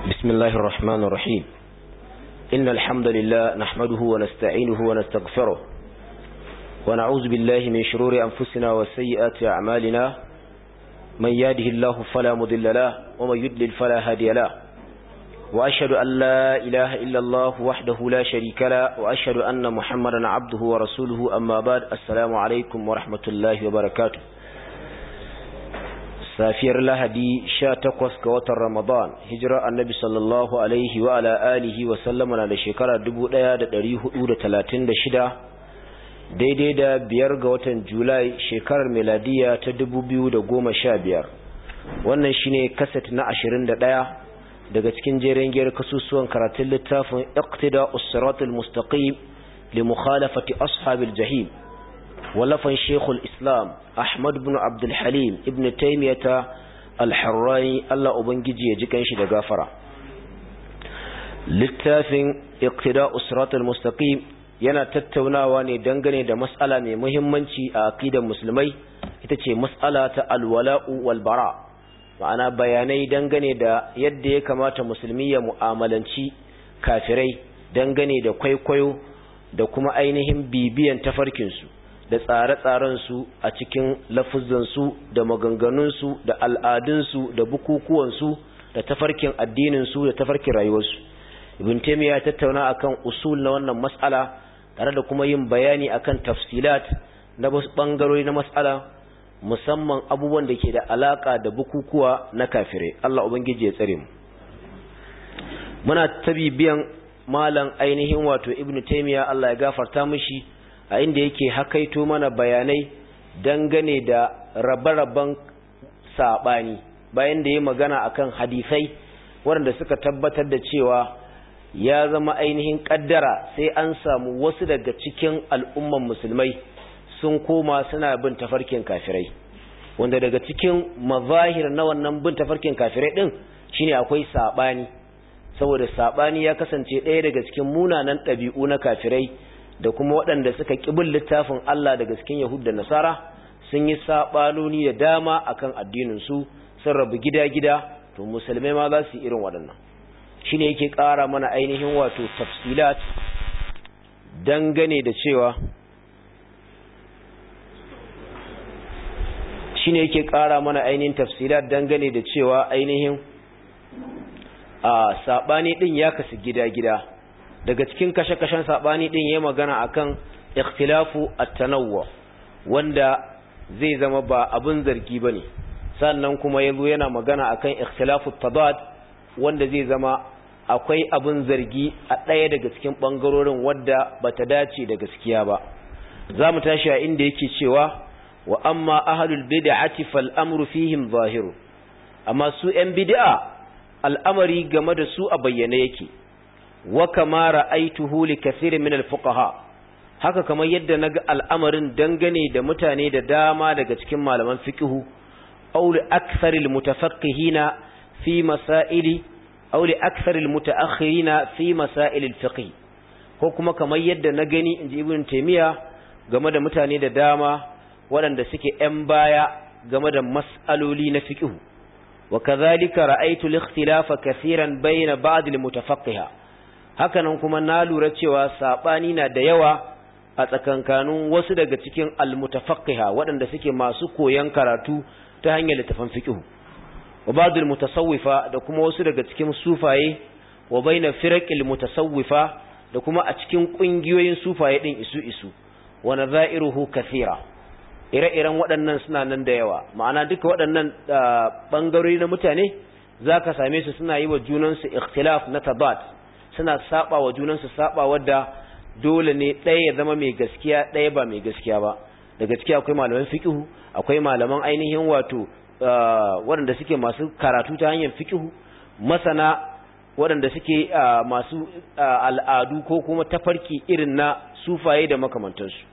بسم الله الرحمن الرحيم إن الحمد لله نحمده ونستعينه ونستغفره ونعوذ بالله من شرور أنفسنا وسيئات أعمالنا من ياده الله فلا مضل له ومن يدلل فلا هادي له وأشهد أن لا إله إلا الله وحده لا شريك له وأشهد أن محمدا عبده ورسوله أما بعد السلام عليكم ورحمة الله وبركاته safiyar lahadi sha takwas ga watan ramadan hijira annabi sallallahu alaihi wa ala alihi wa sallama na da shekara dubu ɗaya da ɗari hudu da talatin da shida daidai da biyar ga watan julai shekarar meladiya ta dubu biyu da goma sha biyar wannan shine kaset na ashirin da ɗaya daga cikin jerin giyar kasusuwan karatun littafin iqtida usratul mustaqim li mukhalafati ashabil jahim ولفن شيخ الإسلام أحمد بن عبد الحليم ابن تيمية الحراني الله أبنجي يجيكن شي دغافرة littafin iqtida usratul mustaqim yana tattaunawa ne dangane da mas'ala mai muhimmanci a aqidar musulmai ita ce mas'ala ta alwala'u wal bara ma'ana bayanai dangane da yadda ya kamata musulmi ya mu'amalanci kafirai dangane da kwaikwayo da kuma ainihin bibiyan tafarkinsu da tsare-tsarensu a cikin lafuzansu da maganganunsu da al'adunsu da bukukuwansu da tafarkin addininsu da tafarkin rayuwarsu ibn taymiya tattauna akan usul na wannan mas'ala tare da kuma yin bayani akan tafsilat na wasu bangarori na mas'ala musamman abubuwan da ke da alaka da bukukuwa na kafirai Allah ubangiji ya tsare mu muna tabibiyan malam ainihin wato ibn taymiya Allah ya gafarta mishi a inda yake hakaito mana bayanai dangane da rabe-raben saɓani bayan da ya magana akan hadisai waɗanda suka tabbatar da cewa ya zama ainihin ƙaddara sai an samu wasu daga cikin al'umman musulmai sun koma suna bin tafarkin kafirai wanda daga cikin mazahir na wannan bin tafarkin kafirai ɗin shine akwai saɓani saboda saɓani ya kasance ɗaya daga cikin munanan ɗabi'u na kafirai da kuma waɗanda suka ƙibin littafin Allah daga cikin Yahud da Nasara sun yi saɓanoni da dama akan addininsu sun rabu gida-gida to musulmai ma za su yi irin waɗannan shi ne yake ƙara mana ainihin wato tafsilat dangane da cewa shi ne yake ƙara mana ainihin tafsilat dangane da cewa ainihin a saɓani ɗin ya kasu gida-gida daga cikin kashe-kashen saɓani ɗin ya magana akan ikhtilafu at-tanawwu wanda zai zama ba abin zargi bane sannan kuma yazo yana magana akan ikhtilafu tadad wanda zai zama akwai abin zargi a ɗaya daga cikin bangarorin wadda bata dace da gaskiya ba zamu tashi a inda yake cewa wa amma ahlul bid'ati fal amru fihim zahiru amma su 'yan bid'a al'amari game da su a bayyane yake wa kama ra'aituhu li kathirin min al-fuqaha haka kamar yadda naga al'amarin dangane da mutane da dama daga cikin malaman fiqhu aw li akthar al-mutafaqqihina fi masaili aw li akthar al-mutaakhirina fi masail al-fiqh ko kuma kamar yadda na gani inji ibn taymiya game da mutane da dama waɗanda suke ‘yan baya game da mas'aloli na fiqhu wa kadhalika ra'aytu al-ikhtilafa kathiran bayna ba'd al-mutafaqqiha hakanan kuma na lura cewa sabani na da yawa a tsakankanin wasu daga cikin almutafaqqiha waɗanda suke masu koyon karatu ta hanyar littafin fiqh wa ba'dul mutasawwifa da kuma wasu daga cikin sufaye wa baina firaqil mutasawwifa da kuma a cikin kungiyoyin sufaye din isu isu wa nadha'iruhu kathira ire-iren waɗannan suna nan da yawa ma'ana duka waɗannan bangarori na mutane zaka same su suna yi wa junansu ikhtilaf na tabat suna saba wa junansu saba wadda dole ne ɗaya ya zama mai gaskiya ɗaya ba mai gaskiya ba da gaskiya akwai malaman fiqhu akwai malaman ainihin wato waɗanda suke masu karatu ta hanyar fiqhu masana waɗanda suke masu al'adu ko kuma tafarki irin na sufaye da makamantansu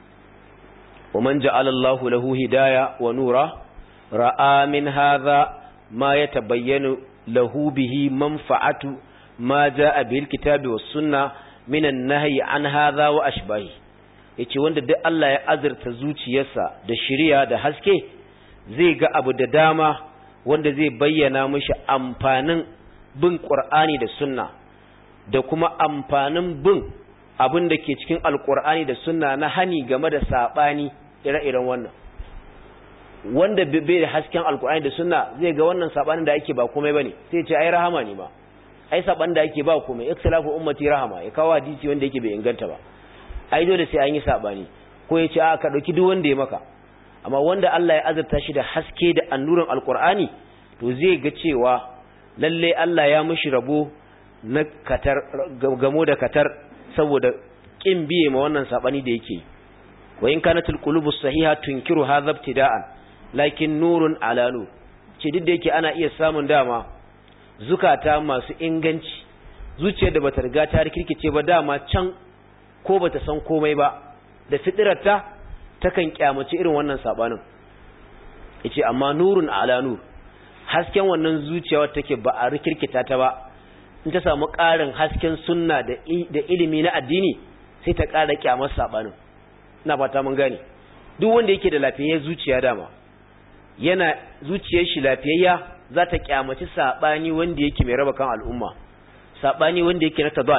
wa man ja'ala Allahu lahu hidaya wa nura ra'a min hadha ma yatabayyanu lahu bihi manfa'atu ma jaa bil kitabi was sunna minan nahyi an hadha wa ashbahi yace wanda duk Allah ya azurta zuciyarsa da shiriya da haske zai ga abu da dama wanda zai bayyana mishi amfanin bin qur'ani da sunna da kuma amfanin bin abin da ke cikin alqur'ani da sunna na hani game da sabani ire-iren wannan wanda bai da hasken alqur'ani da sunna zai ga wannan sabanin da ake ba komai bane sai ce ai rahama ne ma ai saban da ake ba komai ikhtilafu ummati rahama ya kawo hadisi wanda yake bai inganta ba ai dole sai an yi sabani ko ya ce a ka dauki duk wanda ya maka amma wanda Allah ya azurta shi da haske da annurin alkur'ani to zai ga cewa lalle Allah ya mishi rabo na katar gamo da katar saboda kin biye ma wannan sabani da yake wa in kanatul qulubu sahiha tunkiru hadha ibtida'an lakin nurun ala nur ce duk da yake ana iya samun dama zukata masu inganci zuciyar da bata riga ta rikirkice ba dama can ko bata san komai ba da fitirarta takan kyamaci irin wannan sabanin yace amma nurun ala nur hasken wannan zuciya wacce take ba a rikirkita ta ba in ta samu ƙarin hasken sunna da da ilimi na addini sai ta ƙara kyamar sabanin ina fata mun gane duk wanda yake da lafiyayyen zuciya dama yana zuciyar shi lafiyayya za ta kyamaci sabani wanda yake mai raba kan al'umma sabani wanda yake na tabat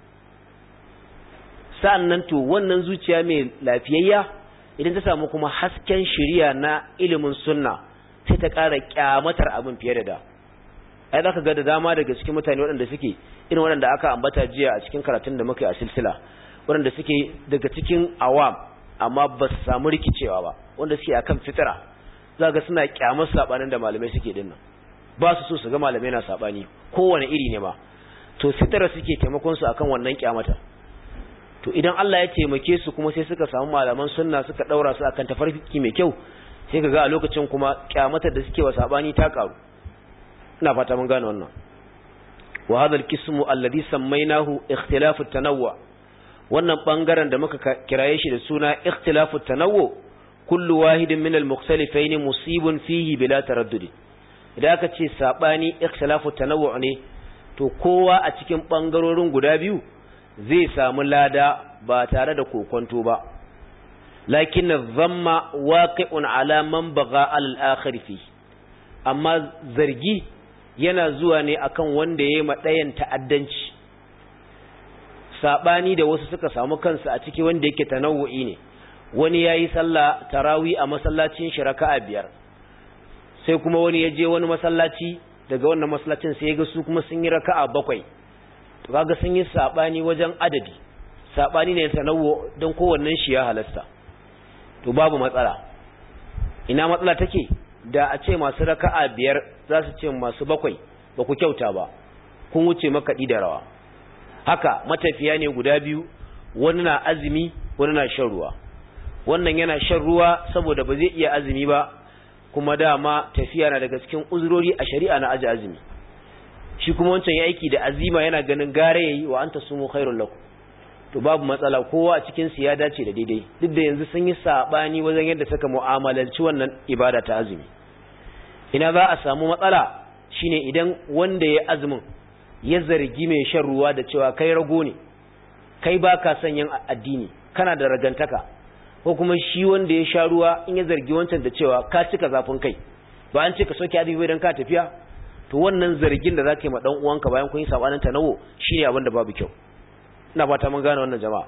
sa'annan to wannan zuciya mai lafiyayya idan ta samu kuma hasken shiriya na ilimin sunna sai ta ƙara kyamatar abin fiye da da ai za ka ga da dama daga cikin mutane waɗanda suke irin waɗanda aka ambata jiya a cikin karatun da muka yi a silsila waɗanda suke daga cikin awam amma ba su samu rikicewa ba wanda suke akan fitira za ga suna kyamar saɓanin da malamai suke dinnan ba su so su ga malamai na saɓani kowane iri ne ma to fitira suke taimakon su akan wannan kyamata to idan Allah ya taimake su kuma sai suka samu malaman sunna suka daura su akan tafarki mai kyau sai kaga a lokacin kuma kyamatar da suke wa sabani ta karu ina fata mun gane wannan wa hadha al-qismu alladhi sammaynahu ikhtilafu at-tanawwu wannan bangaren da muka kiraye shi da suna ikhtilafu at-tanawwu kullu wahidin min al-mukhtalifayn musibun fihi bila taraddud idan aka ce sabani ikhtilafu at-tanawwu ne to kowa a cikin bangarorin guda biyu zai samu lada ba tare da kokonto ba lakin zamma waqi'un ala man baga al-akhir fi amma zargi yana zuwa ne akan wanda yayi madayan ta'addanci sabani da wasu suka samu kansu a ciki wanda yake tanawu'i ne wani yayi sallah tarawi a masallacin shi raka'a biyar sai kuma wani ya je wani masallaci daga wannan masallacin sai ya ga su kuma sun yi raka'a bakwai to kaga sun yi sabani wajen adadi sabani ne tanawwu don kowannen shi ya halasta to babu matsala ina matsala take da a ce masu raka'a biyar za su ce masu bakwai ba ku kyauta ba kun wuce makaɗi da rawa haka matafiya ne guda biyu wani na azumi wani na shan ruwa wannan yana shan ruwa saboda ba zai iya azumi ba kuma dama tafiya na daga cikin uzurori a shari'a na aji azumi shi kuma wancan ya aiki da azima yana ganin gare yayi wa anta sumu khairul lakum to babu matsala kowa a cikin su ya dace da daidai duk da yanzu sun yi sabani wajen yadda suka mu'amalanci wannan ibada ta azumi ina za a samu matsala shine idan wanda ya azumin ya zargi mai shan ruwa da cewa kai rago ne kai baka son yin addini kana da ragantaka ko kuma shi wanda ya sha ruwa in ya zargi wancan da cewa ka cika zafin kai ba an ce ka soke azumi idan ka tafiya to wannan zargin da zaka yi ma dan uwanka bayan kun yi sabanin tanawo shine abin da babu kyau ina fata mun gane wannan jama'a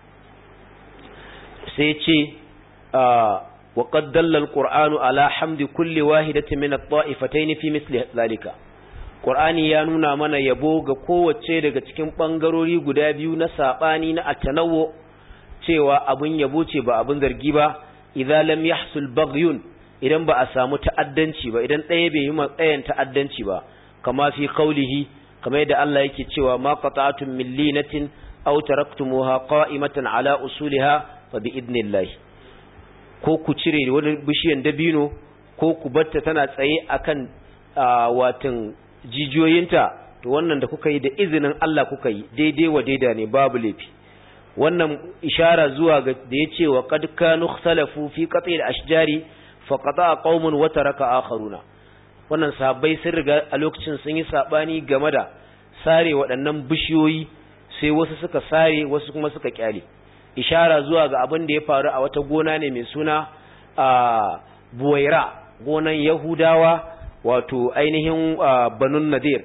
sai ce wa qad dalla alqur'anu ala hamdi kulli wahidatin min at-ta'ifatayn fi misli zalika qur'ani ya nuna mana yabo ga kowace daga cikin bangarori guda biyu na sabani na at-tanawwu cewa abun yabo ce ba abun zargi ba idza lam yahsul baghyun idan ba a samu ta'addanci ba idan ɗaya bai yi matsayin ta'addanci ba kama fi qaulihi kamar yadda Allah yake cewa ma qata'tum min linatin aw taraktumuha qa'imatan ala usuliha fa bi idnillah ko ku cire wani bishiyan dabino ko ku batta tana tsaye akan watan jijiyoyinta to wannan da kuka yi da izinin Allah kuka yi daidai wa daida ne babu laifi wannan ishara zuwa ga da yace wa qad kanu ikhtalafu fi qat'il ashjari fa qata'a qaumun wa taraka akharuna wannan sahabbai sun riga a lokacin sun yi sabani game da sare waɗannan bishiyoyi sai wasu suka sare wasu kuma suka kyale ishara zuwa ga abin da ya faru a wata gona ne mai suna a buwaira gonan yahudawa wato ainihin banun nadir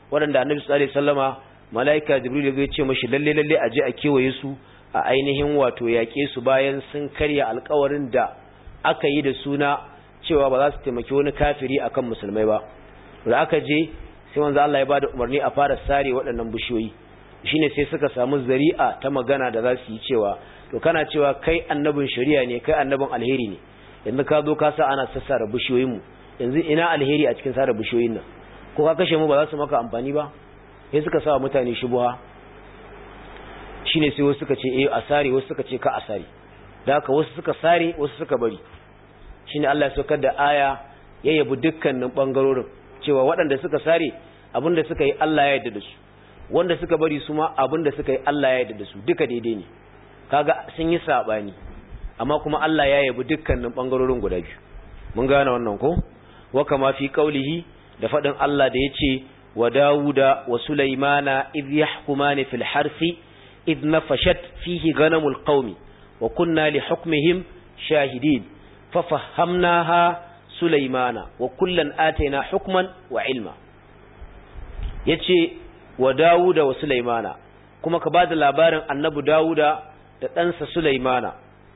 waɗanda annabi sallallahu alaihi wasallama malaika jibril ya ce mashi lalle lalle a je a kewaye su a ainihin wato yaƙe su bayan sun karya alƙawarin da aka yi da suna cewa ba za su taimaki wani kafiri akan musulmai ba da aka je sai manzo Allah ya bada umarni a fara sare waɗannan bishiyoyi shine sai suka samu zari'a ta magana da za su yi cewa to kana cewa kai annabin shari'a ne kai annabin alheri ne yanzu ka zo ka sa ana sassara bishiyoyin mu yanzu ina alheri a cikin sare bishiyoyin nan ko ka kashe mu ba za su maka amfani ba sai suka sa mutane shubuha shine sai wasu suka ce eh a sare wasu suka ce ka a sare da haka wasu suka sare wasu suka bari shine Allah ya saukar da aya ya yabi dukkanin bangarorin cewa waɗanda suka sare abinda suka yi Allah ya yarda da su wanda suka bari su ma abinda suka yi Allah ya yarda da su duka daidai ne kaga sun yi sabani amma kuma Allah ya yabi dukkanin bangarorin guda biyu mun gane wannan ko wa kama fi qaulihi da fadin Allah da yace wa Dawuda wa Sulaimana idh yahkumani fil harfi idh nafashat fihi ghanamul qaumi wa kunna li hukmihim shahidin fa fahamnaha Sulaimana wa kullan ataina hukman wa ilma yace wa Dawuda wa Sulaimana kuma ka bada labarin annabi Dawuda da ɗansa Sulaimana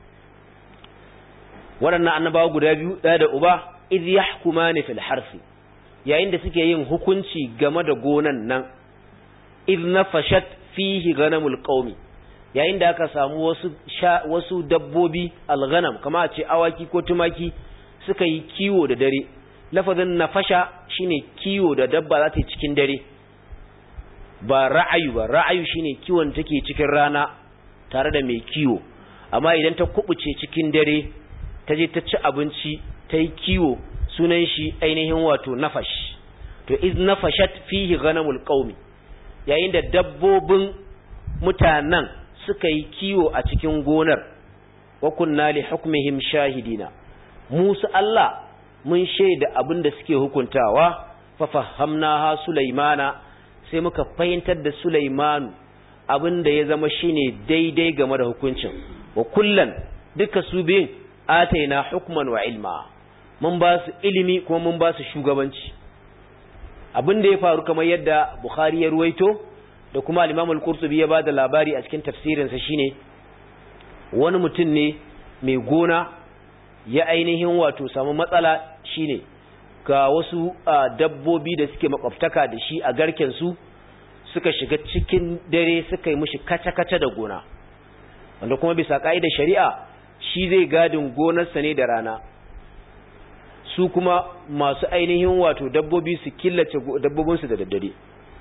waɗannan annabawa guda biyu ɗaya da uba idh yahkumani fil harfi yayin da suke yin hukunci game da gonan nan idh nafashat fihi ghanamul qaumi yayin da aka samu wasu wasu dabbobi alghanam kama a ce awaki ko tumaki suka yi kiwo da dare lafazin nafasha shine kiwo da dabba za ta yi cikin dare ba ra'ayu ba ra'ayu shine kiwon take cikin rana tare da mai kiwo amma idan ta kubuce cikin dare ta je ta ci abinci ta yi kiwo sunan shi ainihin wato nafash to iz nafashat fihi ghanamul qaumi yayin da dabbobin mutanen suka yi kiwo a cikin gonar wa kunna li hukmihim shahidina musu Allah mun shaida abin da suke hukuntawa fa fahamnaha sulaimana sai muka fahimtar da sulaimanu abin da ya zama shine daidai game da hukuncin wa kullan duka su biyun ataina hukman wa ilma mun ba su ilimi kuma mun ba su shugabanci abin da ya faru kamar yadda Bukhari ya ruwaito da kuma al-Imam al-Qurtubi ya bada labari a cikin tafsirinsa shine wani mutum ne mai gona ya ainihin wato samu matsala shine ga wasu dabbobi da suke makwabtaka da shi a garken su suka shiga cikin dare suka yi mishi kace-kace da gona wanda kuma bisa ka'idar shari'a shi zai gadin gonarsa ne da rana su kuma masu ainihin wato dabbobi su killace dabbobinsu da daddare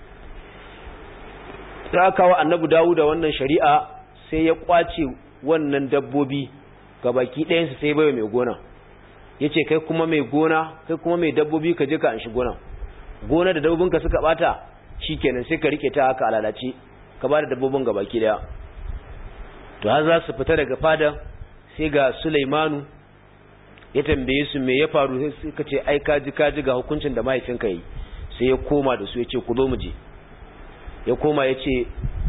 ta kawo annabi dawo da wannan shari'a sai ya kwace wannan dabbobi ga baki ɗayansu sai bai mai gona ya ce kai kuma mai gona kai kuma mai dabbobi ka je ka an shi gona gona da dabbobinka suka bata shi kenan sai ka rike ta haka alalace ka ba da dabbobin ga baki ɗaya to har za su fita daga fada sai ga sulaimanu ya tambaye su me ya faru sai suka ce ai kaji kaji ga hukuncin da mahaifinka yi sai ya koma da su ya ce ku zo mu je ya koma ya ce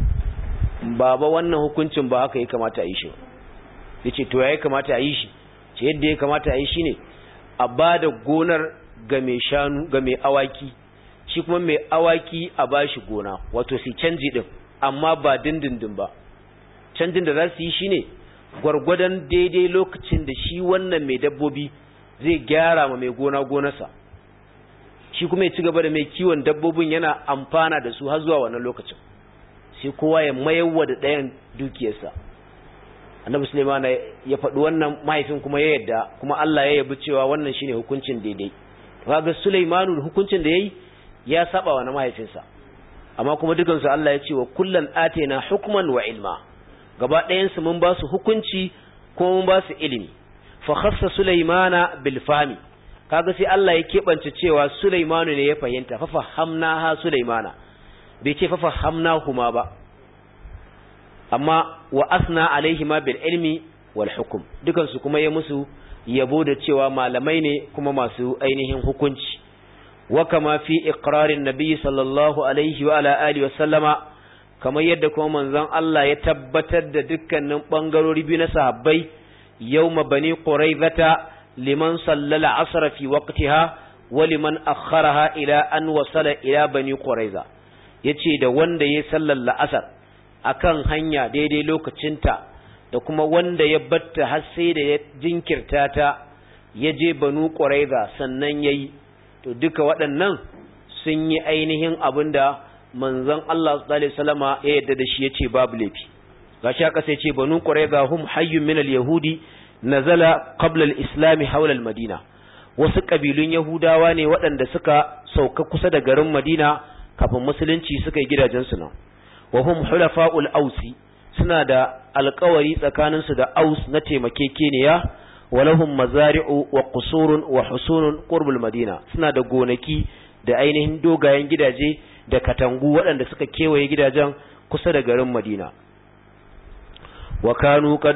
baba wannan hukuncin ba haka ya kamata a yi shi ya ce to ya yi kamata a yi shi ce yadda ya kamata a yi shi ne a ba da gonar ga mai shanu ga mai awaki shi kuma mai awaki a ba shi gona wato su canji din amma ba dindindin ba canjin da za su yi shi ne gwargwadon daidai lokacin da shi wannan mai dabbobi zai gyara ma mai gona gonarsa shi kuma ya ci gaba da mai kiwon dabbobin yana amfana da su har zuwa wannan lokacin sai kowa ya mayarwa da ɗayan dukiyarsa annabi Sulaiman ya faɗi wannan mahaifin kuma ya yadda kuma Allah ya yabi cewa wannan shine hukuncin daidai kaga Sulaimanu hukuncin da yayi ya saba wa na mahaifinsa amma kuma dukan su Allah ya ce wa kullan atena hukman wa ilma gaba ɗayan su mun ba su hukunci kuma mun ba su ilimi fa khassa Sulaimana bil fami kaga sai Allah ya kebance cewa Sulaimanu ne ya fahimta fa fahamna ha Sulaimana bai ce fa fahamna huma ba amma wa asna alaihi ma bil ilmi wal hukm dukan su kuma ya musu yabo da cewa malamai ne kuma masu ainihin hukunci wa kama fi iqrarin nabiy sallallahu alaihi wa ala alihi wa sallama kamar yadda kuma manzon Allah ya tabbatar da dukkanin bangarori biyu na sahabbai yawma bani quraizata liman sallala asra fi waqtiha wa liman akharaha ila an wasala ila bani quraiza yace da wanda ya sallar la'asar akan hanya daidai lokacinta da kuma wanda ya batta har sai da ya jinkirta ta ya je banu ƙwaraiza sannan ya yi to duka waɗannan sun yi ainihin abin da manzon Allah salama ya yadda da shi ya ce babu laifi ga shi aka sai ce banu ƙwaraiza hum hayyun minal yahudi nazala qabla al-islam hawla al-madina wasu ƙabilun yahudawa ne waɗanda suka sauka kusa da garin madina kafin musulunci suka yi gidajensu nan wa hum hulafa'ul ausi suna da alkawari tsakaninsu da aus na taimakekeniya walahum mazari'u wa qusurun wa husunun qurbul madina suna da gonaki da ainihin dogayen gidaje da katangu waɗanda suka kewaye gidajen kusa da garin madina wa kanu qad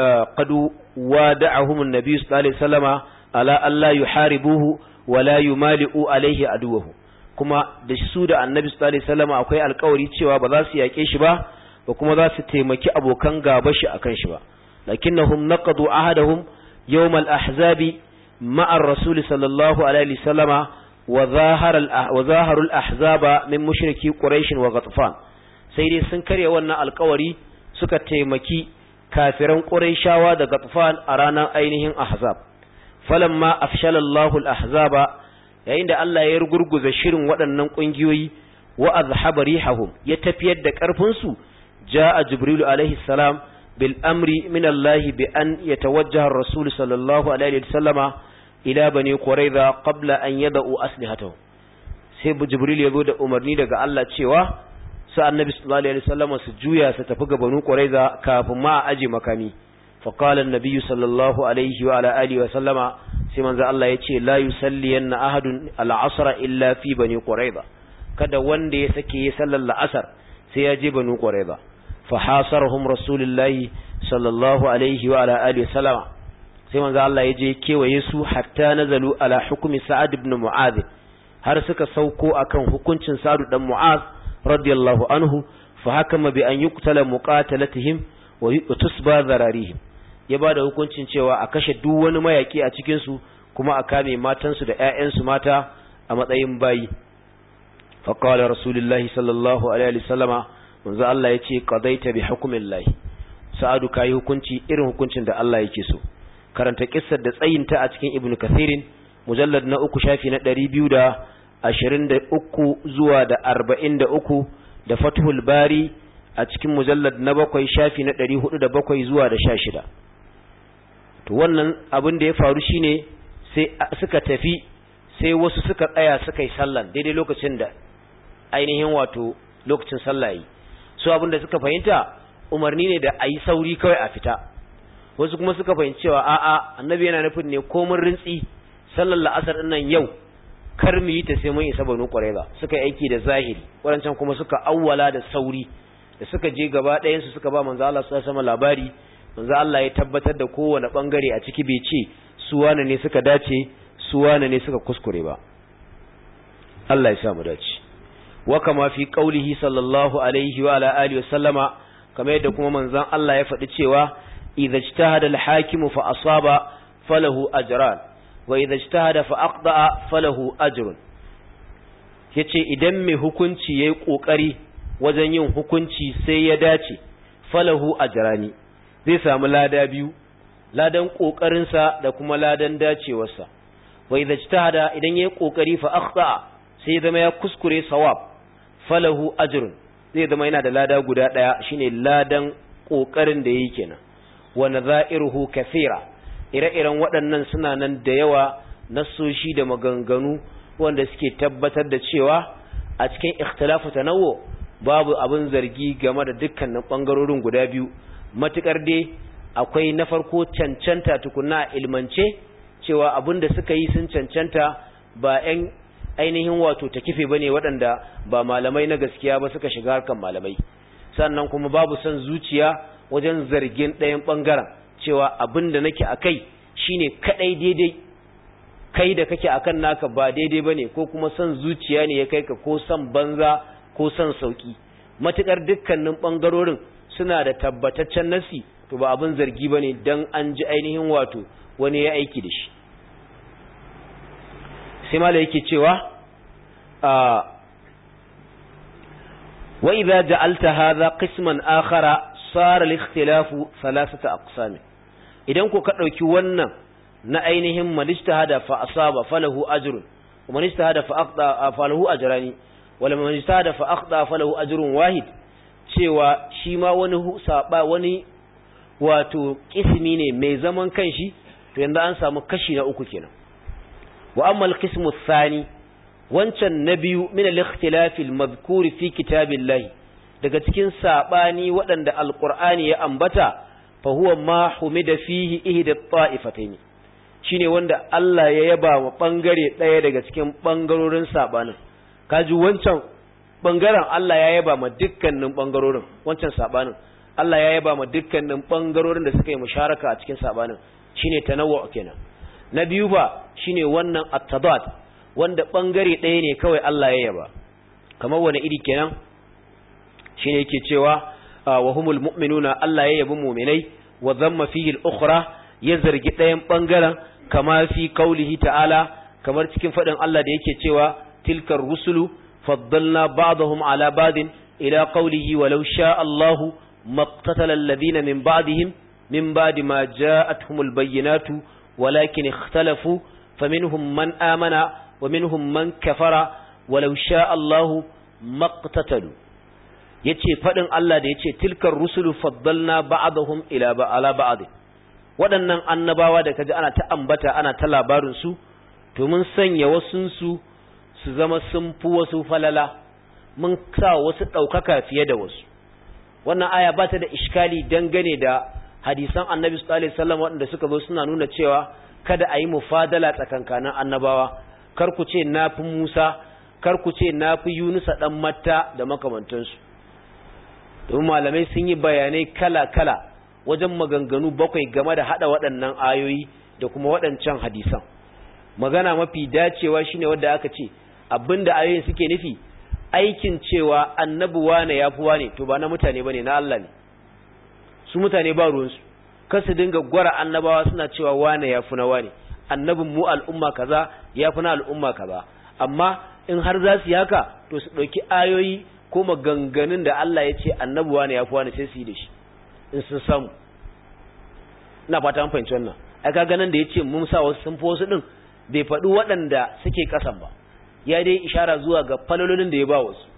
wada'ahum an-nabi sallallahu alaihi wasallama ala alla yuharibuhu wa la yumali'u alaihi aduwahu kuma da su da annabi sallallahu alaihi wasallama akwai alkawari cewa ba za su yake shi ba ba kuma za su taimaki abokan gaba shi akan shi ba lakinnahum naqadu ahadahum yawm al-ahzabi ma'a ar-rasul sallallahu alaihi wasallama wa zahara wa zaharu al-ahzaba min mushriki quraish wa ghatfan sai dai sun karya wannan alkawari suka taimaki kafiran quraishawa da ghatfan a ranar ainihin ahzab falamma afshala Allahu al-ahzaba yayin da Allah ya rugurguza shirin waɗannan ƙungiyoyi wa azhaba rihahum ya tafiyar da ƙarfin su جاء جبريل عليه السلام بالأمر من الله بأن يتوجه الرسول صلى الله عليه وسلم إلى بني قريظة قبل أن يدعوا أسلحته سيب جبريل يقول أمرني لك الله تشيوا سأل النبي صلى الله عليه وسلم سجويا ستفق بنو قريظة كاف ما أجي مكاني فقال النبي صلى الله عليه وعلى آله وسلم سيمن ذا الله يتشي لا يسلين أحد العصر إلا في بني قريظة kada wanda ya sake ya sallar la'asar sai ya je banu qurayza fahasarhum rasulullahi sallallahu alaihi wa ala alihi sallama sai manzo Allah ya je kewaye su hatta nazalu ala hukmi sa'ad ibn mu'adh har suka sauko akan hukuncin sa'ad dan mu'adh radiyallahu anhu fa hakama bi an yuqtala muqatalatihim wa tusba zararihim ya bada hukuncin cewa a kashe duk wani mayaki a cikin su kuma a kame matansu da ƴaƴansu mata a matsayin bayi fa qala rasulullahi sallallahu alaihi wasallama manzo Allah yace qadaita bi hukmillahi sa'adu kai hukunci irin hukuncin da Allah yake so karanta kissar da tsayinta a cikin ibnu kathirin mujallad na uku shafi na 223 zuwa da 43 da fathul bari a cikin mujallad na bakwai shafi na 407 zuwa da 16 to wannan abin da ya faru shine sai suka tafi sai wasu suka tsaya suka yi sallan daidai lokacin da ainihin wato lokacin sallah yi su abinda suka fahimta umarni ne da a yi sauri kawai a fita wasu kuma suka fahimci cewa a'a annabi yana nufin ne komin rintsi sallar la'asar din nan yau kar mu yi ta sai mun isa banu qurayza suka yi aiki da zahiri wadancan kuma suka awwala da sauri da suka je gaba ɗayan su suka ba manzo Allah sallallahu alaihi labari manzo Allah ya tabbatar da kowane bangare a ciki bai ce su wane ne suka dace su wane ne suka kuskure ba Allah ya sa mu dace وكما في قوله صلى الله عليه وعلى آله وسلم كما يدكم من ذن الله يفعل تشيوا إذا اجتهد الحاكم فأصاب فله أجران وإذا اجتهد فأقضى فله أجر yace idan mai hukunci yayi kokari wajen yin hukunci sai ya dace falahu ajrani zai samu lada biyu ladan kokarin sa da kuma ladan dacewarsa wa idza ijtahada idan yayi kokari fa akhta sai ya zama ya kuskure sawab falahu ajrun zai zama yana da lada guda daya shine ladan kokarin da yake kenan wa nadha'iruhu kathira ire-iren waɗannan suna nan da yawa nasoshi da maganganu wanda suke tabbatar da cewa a cikin ikhtilafu tanawwu babu abin zargi game da dukkanin bangarorin guda biyu matukar dai akwai na farko cancanta tukunna ilmance cewa abin da suka yi sun cancanta ba 'yan ainihin wato ta kife bane waɗanda ba malamai na gaskiya ba suka shiga harkan malamai sannan kuma babu son zuciya wajen zargin ɗayan ɓangaren cewa abin da nake a kai shine kaɗai daidai kai da kake akan naka ba daidai bane ko kuma son zuciya ne ya kai ka ko son banza ko son sauki matukar dukkanin ɓangarorin suna da tabbataccen nasi to ba abin zargi bane dan an ji ainihin wato wani ya aiki da shi sai mala yake cewa wa idza ja'alta hadha qisman akhara sara al-ikhtilafu thalathata aqsam idan ku ka dauki wannan na ainihin manistahada fa asaba falahu ajrun wa manistahada fa aqda falahu ajrani wala manistahada fa aqda falahu ajrun wahid cewa shi ma wani saba wani wato kismi ne mai zaman kanshi to yanzu an samu kashi na uku kenan wa amma al-qismu thani wancan na biyu min al-ikhtilaf al-madhkur fi kitabillahi daga cikin sabani waɗanda alqur'ani ya ambata fa huwa ma humida fihi ihda at-ta'ifatayn shine wanda Allah ya yaba wa bangare ɗaya daga cikin bangarorin sabanin kaji wancan bangaren Allah ya yaba ma dukkanin bangarorin wancan sabanin Allah ya yaba ma dukkanin bangarorin da suka yi musharaka a cikin sabanin shine tanawwu kenan na biyu ba shine wannan at-tadad wanda bangare ɗaya ne kawai Allah ya yaba kamar wani iri kenan shine yake cewa wa humul mu'minuna Allah ya yabi mu'minai wa dhamma fihi al-ukhra ya zargi ɗayan bangaren kama fi qaulihi ta'ala kamar cikin fadin Allah da yake cewa tilkar rusulu faddalna ba'dahum ala ba'din ila qaulihi walau sha Allahu maqtatala alladhina min ba'dihim min ba'di ma ja'atuhumul bayyinatu walakin ikhtalafu faminhum man amana ومنهم من كفر ولو شاء الله ما اقتتلوا yace fadin Allah da yace tilkar rusulu faddalna ba'dahum ila ba'ala ba'd waɗannan annabawa da kaji ana ta ambata ana ta labarin su to mun sanya wasun su su zama sun fi wasu falala mun sa wasu ɗaukaka fiye da wasu wannan aya ba ta da iskali dangane da hadisan annabi sallallahu alaihi wasallam waɗanda suka zo suna nuna cewa kada a yi mufadala tsakankanin annabawa kar ku ce na fi Musa, kar ku ce na fi Yunusa ɗan Matta da makamantansu. Domin malamai sun yi bayanai kala-kala wajen maganganu bakwai game da haɗa waɗannan ayoyi da kuma waɗancan hadisan. Magana mafi dacewa shine wadda aka ce, abin da ayoyin suke nufi, aikin cewa annabi wane ya fi wane, to ba na mutane ba ne, na Allah ne. Su mutane ba ruwansu, kar su dinga gwara annabawa suna cewa wane ya fi na wane. annabin mu al'umma kaza ya fi na al'umma kaza amma in har za su yi haka to su ɗauki ayoyi ko maganganun da Allah ya ce annabuwa ne ya fi wani sai su yi da shi in sun samu ina fata an fahimci wannan ai ka ganin da ya ce mun sa wasu sun fi wasu ɗin bai faɗi waɗanda suke ƙasan ba ya dai ishara zuwa ga falololin da ya ba wasu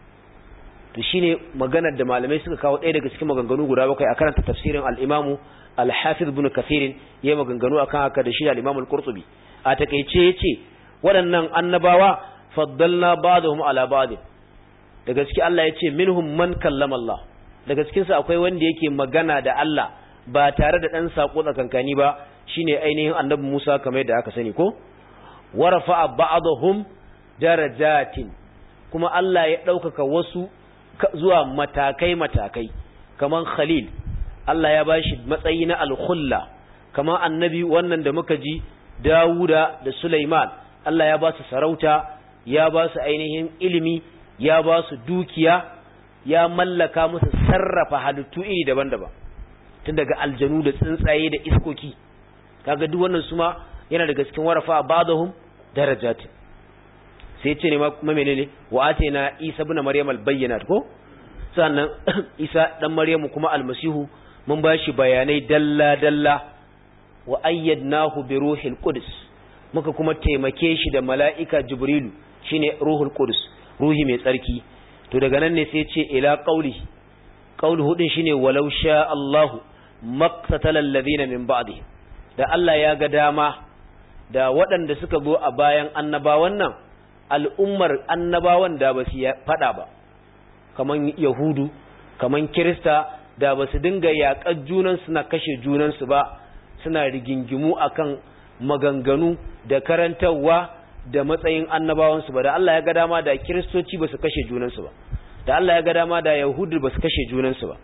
to shine maganar da malamai suka kawo ɗaya daga cikin maganganu guda bakwai a karanta tafsirin al-imamu al-hafiz ibn kathir yayi maganganu akan haka da shi da al-imam al-qurtubi a takeice yace waɗannan annabawa faddalna ba'dahum ala ba'd daga cikin Allah yace minhum man kallama Allah daga cikin su akwai wanda yake magana da Allah ba tare da dan sako tsakankani ba shine ainihin annabi Musa kamar yadda aka sani ko warafa ba'dahum darajatin kuma Allah ya ɗaukaka wasu zuwa matakai-matakai kaman Khalil Allah ya bashi matsayi na al-khulla kaman annabi wannan da muka ji Dawuda da Sulaiman Allah ya ba su sarauta ya ba su ainihin ilimi ya ba su dukiya ya mallaka musu sarrafa halittu iri daban-daban tun daga aljanu da tsuntsaye da iskoki kaga duk wannan suma yana daga cikin warafa ba'dahum darajat sai ce ne ma menene wa atina isa ibn maryam al-bayyinat ko sannan isa dan maryamu kuma almasihu mun bashi bayanai dalla dalla wa ayyadnahu bi ruhil qudus muka kuma taimake shi da mala'ika jibrilu shine ruhul qudus ruhi mai tsarki to daga nan ne sai ce ila qauli qaulu hudin shine walau sha Allahu maqtatala alladhina min ba'dihim da Allah ya ga dama da waɗanda suka zo a bayan annabawan nan al'ummar annabawan da ba su faɗa ba kaman yahudu kaman kirista da ba su dinga yaƙar junansu na kashe junansu ba suna rigingimu akan maganganu da karantarwa da matsayin annabawansu ba da Allah ya ga dama da kiristoci ba su kashe junansu ba da Allah ya ga dama da yahudu ba su kashe junansu ba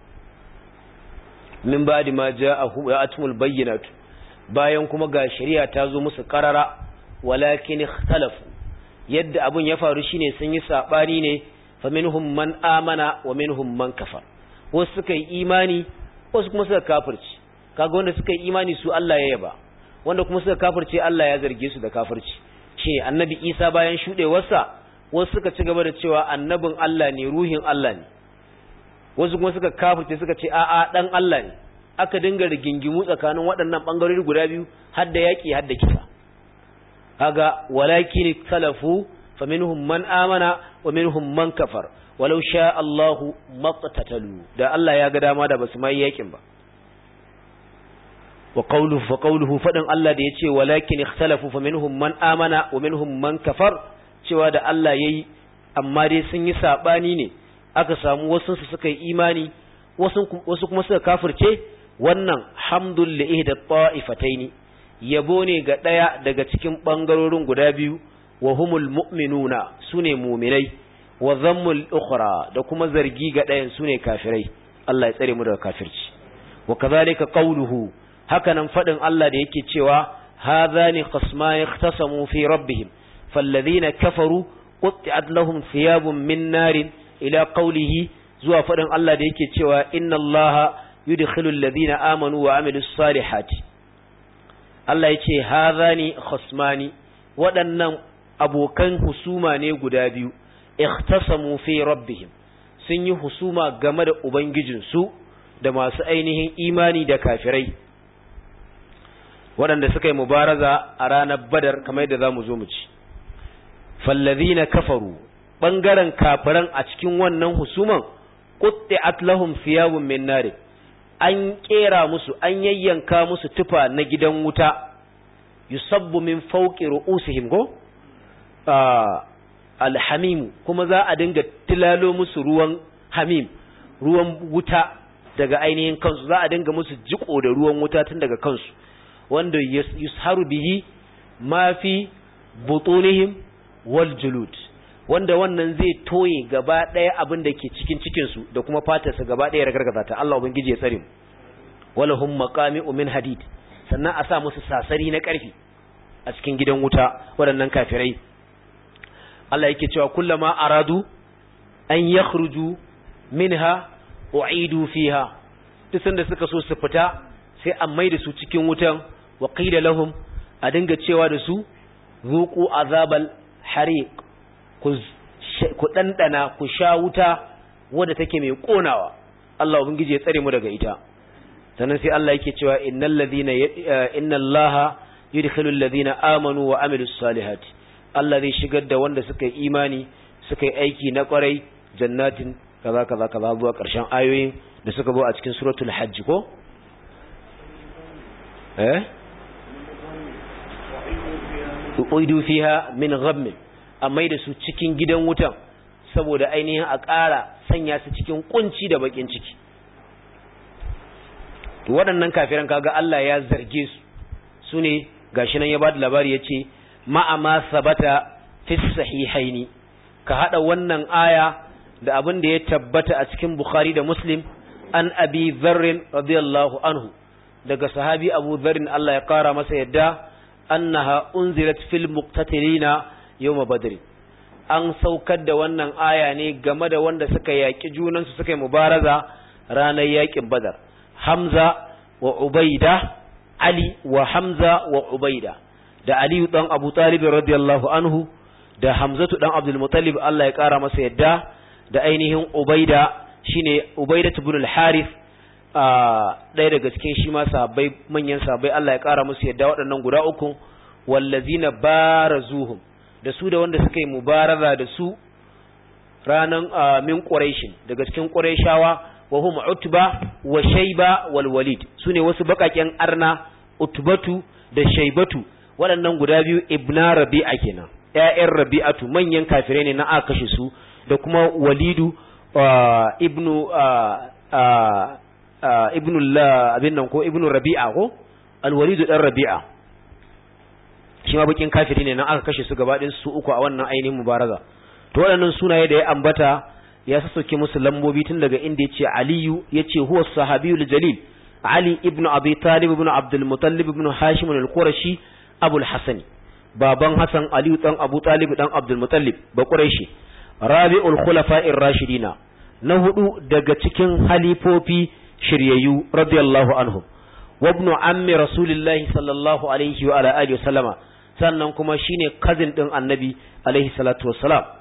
min ba'di ma ja'atumul bayyinatu bayan kuma ga shari'a ta zo musu karara walakin ikhtalafu yadda abun ya faru shine sun yi sabani ne fa minhum man amana wa minhum man kafar wasu suka yi imani wasu kuma suka kafirci kaga wanda suka yi imani su Allah ya yaba wanda kuma suka kafirce Allah ya zarge su da kafirci shi annabi Isa bayan shudewarsa wasu suka ci gaba da cewa annabin Allah ne ruhin Allah ne wasu kuma suka kafirce suka ce a'a dan Allah ne aka dinga rigingimu tsakanin waɗannan bangarori guda biyu har da yaki har da kisa kaga walakin salafu faminhum man amana wa minhum man kafar walau sha Allahu maqtatalu da Allah ya ga dama da basu mai yakin ba wa qawluhu fa qawluhu fadan Allah da yace walakin ikhtalafu faminhum man amana wa minhum man kafar cewa da Allah yayi amma dai sun yi sabani ne aka samu wasu su suka yi imani wasu wasu kuma suka kafirce wannan hamdul li ihda ta'ifataini yabo ne ga daya daga cikin bangarorin guda biyu wa humul mu'minuna sune mu'minai wa zammul ukhra da kuma zargi ga ɗayan sune kafirai Allah ya tsare mu daga kafirci wa kadhalika qawluhu hakanan fadin Allah da yake cewa hadhani khasmani ikhtasamu fi rabbihim falladhina kafaru qutti'at lahum thiyabun min narin ila qawlihi zuwa fadin Allah da yake cewa inna Allaha yudkhilu alladhina amanu wa amilus salihati Allah yace hadhani khasmani waɗannan abokan husuma ne guda biyu ikhtasamu fi rabbihim sun yi husuma game da ubangijinsu da masu ainihin imani da kafirai waɗanda suka yi mubaraza a ranar badar kamar yadda za mu zo mu ci fallazina kafaru ɓangaren kafiran a cikin wannan husuman qutti'at lahum thiyabun min nar an kera musu an yayyanka musu tufa na gidan wuta yusabbu min fawqi ru'usihim go alhamim kuma za a dinga tilalo musu ruwan hamim ruwan wuta daga ainihin kansu za a dinga musu jiko da ruwan wuta tun daga kansu wanda yusharu bihi ma fi butunihim wal julud wanda wannan zai toye gaba ɗaya abin da ke cikin cikinsu da kuma fatarsa gaba ɗaya ragargaza ta Allah ubangiji ya tsare mu walahum maqami'u min hadid sannan a sa musu sasari na ƙarfi a cikin gidan wuta waɗannan kafirai Allah yake cewa kullama aradu an yakhruju minha u'idu fiha duk sanda suka so su fita sai an maida su cikin wutan wa qila lahum a dinga cewa da su zuqu azabal hariq ku ku dandana ku sha wuta wadda take mai konawa Allah ubangiji ya tsare mu daga ita sannan sai Allah yake cewa innal ladhina innallaha yudkhilul ladhina amanu wa amilus salihati Allah zai shigar da wanda suka yi imani suka yi aiki na kwarai jannatin kaza kaza kaza zuwa ƙarshen ayoyin da suka zo a cikin suratul hajj ko eh uidu fiha min ghamm amma da su cikin gidan wutan saboda ainihin a ƙara sanya su cikin kunci da bakin ciki to waɗannan kafiran kaga Allah ya zarge su su ne gashi nan ya ba da labari ya ce ma'ama sabata fi sahihaini ka hada wannan aya da abin da ya tabbata a cikin Bukhari da Muslim an Abi Dharr radiyallahu anhu daga sahabi Abu Dharr Allah ya kara masa yadda annaha unzilat fil muqtatilina yawm badr an saukar da wannan aya ne game da wanda suka yaki junansu suka yi mubaraza ranar yakin Badar Hamza wa Ubaida Ali wa Hamza wa Ubaida da Aliyu dan Abu Talib radiyallahu anhu da Hamzatu dan Abdul Muttalib Allah ya kara masa yadda da ainihin Ubaida shine Ubaida ibn al-Harith ɗaya daga cikin shi ma sahabbai manyan sahabbai Allah ya kara musu yadda waɗannan guda uku wallazina barazuhum da su da wanda suka yi mubaraza da su ranan min Quraishin daga cikin Quraishawa wa hum Utba wa Shayba wal Walid sune wasu bakaken arna Utbatu da Shaybatu waɗannan guda biyu ibna rabi'a kenan ƴaƴan rabi'atu manyan kafirai ne na aka kashe su da kuma walidu ibnu ibnu abin nan ko ibnu rabi'a ko alwalidu dan rabi'a shi ma bakin kafiri ne na aka kashe su gaba ɗin su uku a wannan ainihin mubaraza to waɗannan sunaye da ya ambata ya sassauke musu lambobi tun daga inda ya ce aliyu ya ce huwa sahabiyul jalil ali ibnu abi talib ibnu abdul mutallib ibnu hashim al-qurashi abul hasani baban hasan aliyu dan abu talib dan abdul mutallib ba quraishi rabi'ul khulafa'ir rashidina na hudu daga cikin halifofi shiryayyu radiyallahu anhum wa ibnu ammi rasulillahi sallallahu alaihi wa ala alihi wasallama sannan kuma shine cousin din annabi alaihi salatu wassalam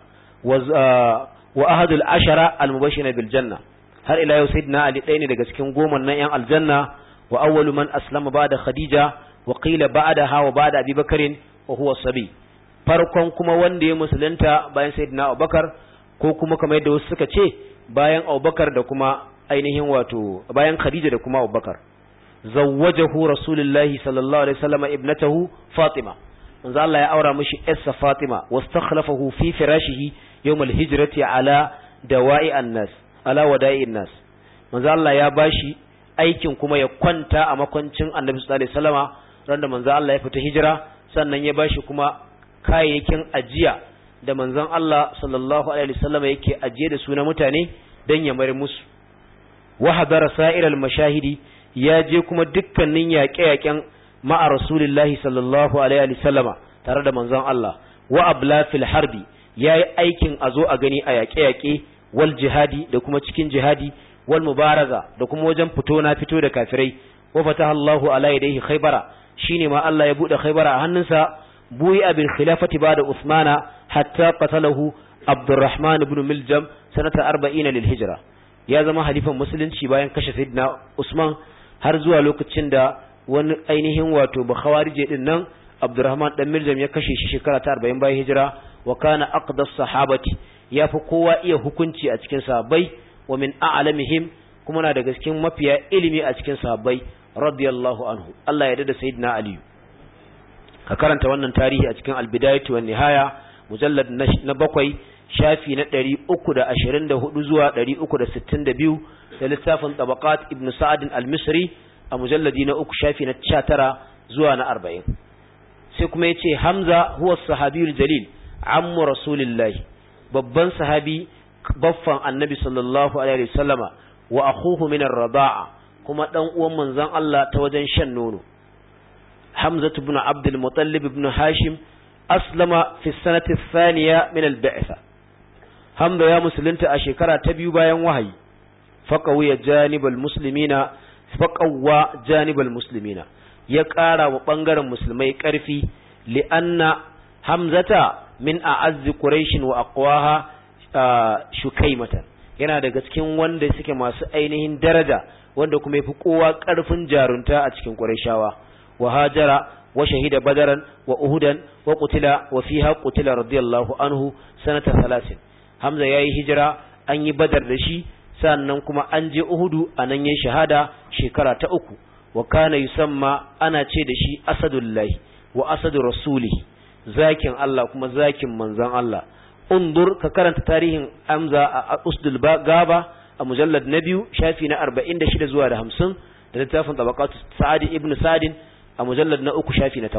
wa ahadul ashara al-mubashshirina bil janna har ila yau sayyidina ali ɗaya ne daga cikin goma nan yan aljanna wa awwalu man aslama ba'da khadija wa qila ba'daha wa ba'da abi bakarin wa huwa sabi farkon kuma wanda ya musulunta bayan sayyidina abubakar ko kuma kamar yadda wasu suka ce bayan abubakar da kuma ainihin wato bayan khadija da kuma abubakar zawwajahu rasulullahi sallallahu alaihi wasallam ibnatahu fatima manzo Allah ya aura mishi yarsa fatima wastakhlafahu fi firashihi yawm al-hijrati ala dawa'i an-nas ala wada'i an-nas manzo Allah ya bashi aikin kuma ya kwanta a makwancin annabi sallallahu alaihi wasallama randa manzo Allah ya fita hijira sannan ya bashi kuma kayayyakin ajiya da manzon Allah sallallahu alaihi wasallam yake ajiye da su na mutane dan ya mare musu wa hadara sa'iral mashahidi ya je kuma dukkanin yaƙe-yaƙen ma'a rasulillahi sallallahu alaihi wasallama tare da manzon Allah wa abla fil harbi yayi aikin a zo a gani a yaƙe-yaƙe wal jihadi da kuma cikin jihadi wal mubaraza da kuma wajen fito na fito da kafirai wa fataha Allahu ala yadayhi khaybara shine ma Allah ya bude khaybara a hannunsa buyi bil khilafati ba'da Uthmana hatta qatalahu Abdurrahman ibn Miljam sanata 40 lil hijra ya zama halifan musulunci bayan kashe Sayyidina Usman har zuwa lokacin da wani ainihin wato bakhawarije din nan Abdurrahman dan Miljam ya kashe shi shekara ta 40 bayan hijira wa kana aqdas sahabati yafi kowa iya hukunci a cikin sahabbai wa min a'lamihim kuma na daga cikin mafiya ilimi a cikin sahabbai radiyallahu anhu Allah ya dada sayyidina Ali ka karanta wannan tarihi a cikin al-bidayatu wan nihaya mujallad na bakwai shafi na 324 zuwa 362 da littafin tabaqat ibn sa'ad al-misri a mujalladi na uku shafi na 19 zuwa na 40 sai kuma yace hamza huwa sahabiyul jalil ammu rasulillahi babban sahabi baffan annabi sallallahu alaihi wasallama wa akhuhu min ar-rida'a kuma dan uwan manzon Allah ta wajen shan nono Hamza ibn Abd al-Muttalib ibn Hashim aslama fi sanati thaniya min al-ba'tha Hamza ya musulunta a shekara ta biyu bayan wahayi faqawiya janibal muslimina faqawwa janibal muslimina ya ƙara wa ɓangaren musulmai ƙarfi li'anna hamzata min a'azzi quraish wa aqwaha shukaimatan yana daga cikin wanda suke masu ainihin daraja wanda kuma yafi kowa ƙarfin jarunta a cikin qurayshawa wa hajara wa shahida badaran wa uhudan wa qutila wa fiha qutila radiyallahu anhu sanata 30 hamza yayi hijira an yi badar da shi sannan kuma an je uhudu anan yayin shahada shekara ta uku wa kana yusamma ana ce da shi asadullahi wa asadu rasulihi zakin Allah kuma zakin manzon Allah undur ka karanta tarihin Amza a Usdul Gaba a mujallad na biyu shafi na 46 zuwa da 50 da littafin tabaqatu Sa'ad ibn Sa'd a mujallad na uku shafi na 8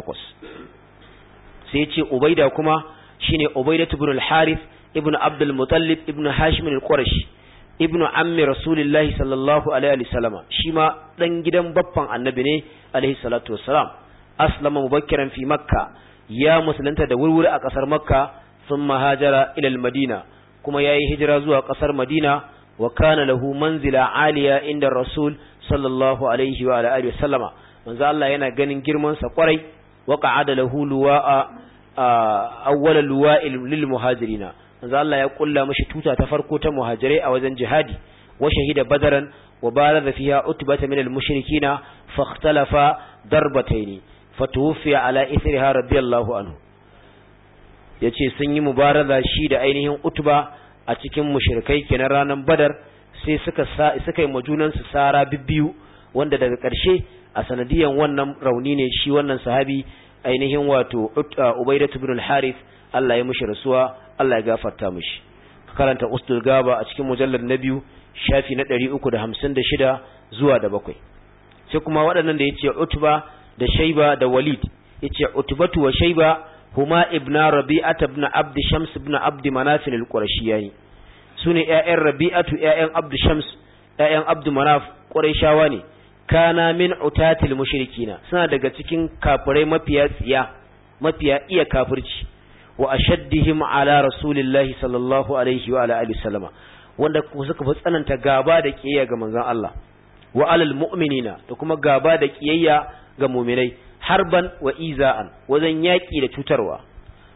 sai ya ce Ubaida kuma shine Ubaida ibn al-Harith ibn Abdul Muttalib ibn Hashim al-Qurashi ibn ammi rasulillahi sallallahu alaihi wasallama shi ma dan gidan baffan annabi ne alaihi salatu wassalam aslama mubakkiran fi makka ya musulunta da wurwuri a kasar makka thumma hajara ila madina kuma yayi hijira zuwa kasar madina wa kana lahu manzila aliya inda rasul sallallahu alaihi wa alihi wasallama manzo Allah yana ganin girman sa kwarai wa qa'ada lahu luwa'a awwala luwa'il lil muhajirina manzo Allah ya kulla mishi tuta ta farko ta muhajirai a wajen jihadi wa shahida badaran wa baraza fiha utbata min al-mushrikina fakhtalafa darbatayn fatuwfiya ala ithriha radiyallahu anhu yace sun yi mubaraza shi da ainihin utba a cikin mushrikai kenan ranan badar sai suka suka yi majunan su sara bibbiyu wanda daga ƙarshe a sanadiyan wannan rauni ne shi wannan sahabi ainihin wato Ubaidah ibn al-Harith Allah ya mushi rasuwa Allah ya gafarta mishi karanta ustul gaba a cikin mujallar na biyu shafi na 356 zuwa da bakwai sai kuma waɗannan da yace utba da shayba da walid yace utbatu wa shayba huma ibna rabi'at ibn abd shams ibn abd manaf al-qurashiyani sune ƴaƴan rabi'atu ƴaƴan abd shams ƴaƴan abd manaf qurayshawa ne kana min utatil mushrikina suna daga cikin kafirai mafiya tsiya mafiya iya kafirci wa ashaddihim ala rasulillahi sallallahu alaihi wa ala alihi sallama wanda suka fi tsananta gaba da kiyayya ga manzon Allah wa alal mu'minina da kuma gaba da kiyayya ga mu'minai harban wa iza'an wajen yaki da cutarwa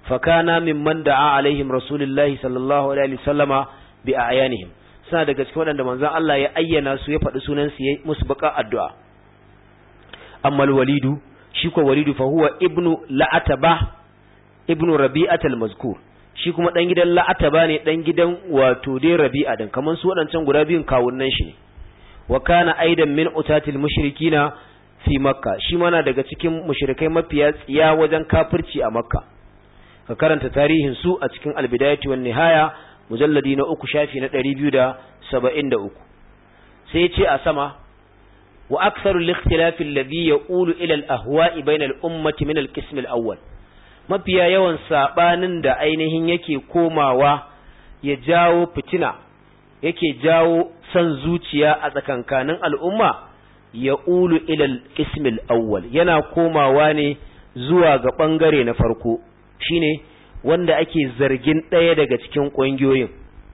fakana mimman da'a alaihim rasulullahi sallallahu alaihi wasallama bi ayanihim suna daga cikin waɗanda manzon Allah ya ayyana su ya faɗi sunan su ya musu baka addu'a amma walidu shi ko walidu fa huwa ibnu la'ataba ibnu rabi'at al-mazkur shi kuma dan gidan la'ataba ne dan gidan wato dai rabi'a dan kaman su waɗancan guda biyun kawunnan shi ne wa kana aidan min utatil mushrikina fi makka shi mana daga cikin mushrikai mafiya tsiya wajen kafirci a makka ka karanta tarihin su a cikin albidayati wan nihaya mujalladi na uku shafi na 273 sai ce a sama wa aktharu al-ikhtilaf alladhi yaqulu ila al-ahwa'i bayna al-ummati min al-qism al-awwal mafiya yawan sabanin da ainihin yake komawa ya jawo fitina yake jawo san zuciya a tsakankanin al'umma ya ulu ilal ismil awwal yana komawa ne zuwa ga ɓangare na farko shine wanda ake zargin ɗaya daga cikin ƙungiyoyin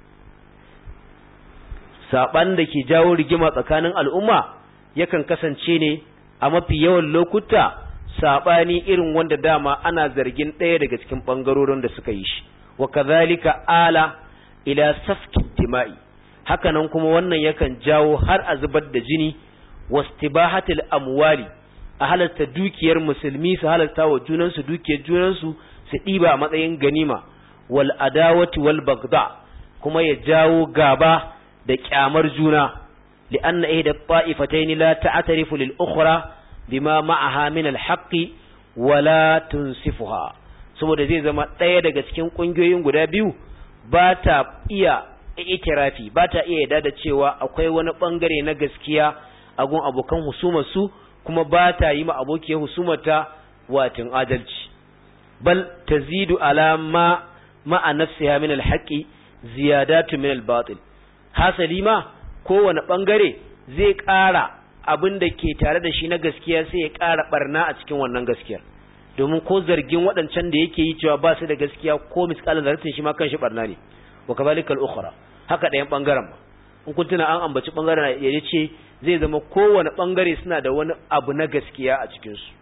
saɓan da ke jawo rigima tsakanin al'umma yakan kasance ne a mafi yawan lokuta saɓani irin wanda dama ana zargin ɗaya daga cikin ɓangarorin da suka yi shi wa kazalika ala ila safkin dima'i hakanan kuma wannan yakan jawo har a zubar da jini wastibahatil amwali a halarta dukiyar musulmi su halarta wa junansu dukiyar junansu su ɗiba a matsayin ganima wal adawati wal bagda kuma ya jawo gaba da kyamar juna li'anna ihda ta'ifatayn la ta'tarifu lil ukhra bima ma'aha min al haqqi wala tunsifuha saboda zai zama ɗaya daga cikin ƙungiyoyin guda biyu ba ta iya itirafi ba ta iya yarda da cewa akwai wani bangare na gaskiya a gun abokan husumarsu kuma ba ta yi ma abokiyar husumarta watin adalci bal tazidu ala ma ma'a nafsiha min alhaqi ziyadatu min albatil hasali ma kowane bangare zai ƙara abin da ke tare da shi na gaskiya sai ya ƙara barna a cikin wannan gaskiyar domin ko zargin waɗancan da yake yi cewa ba su da gaskiya ko misƙalin zartin shi ma kan shi barna ne wa kazalika al-ukhra haka ɗayan bangaren ba in kun tuna an ambaci bangaren ya ce zai zama kowane bangare suna da wani abu na gaskiya a cikin su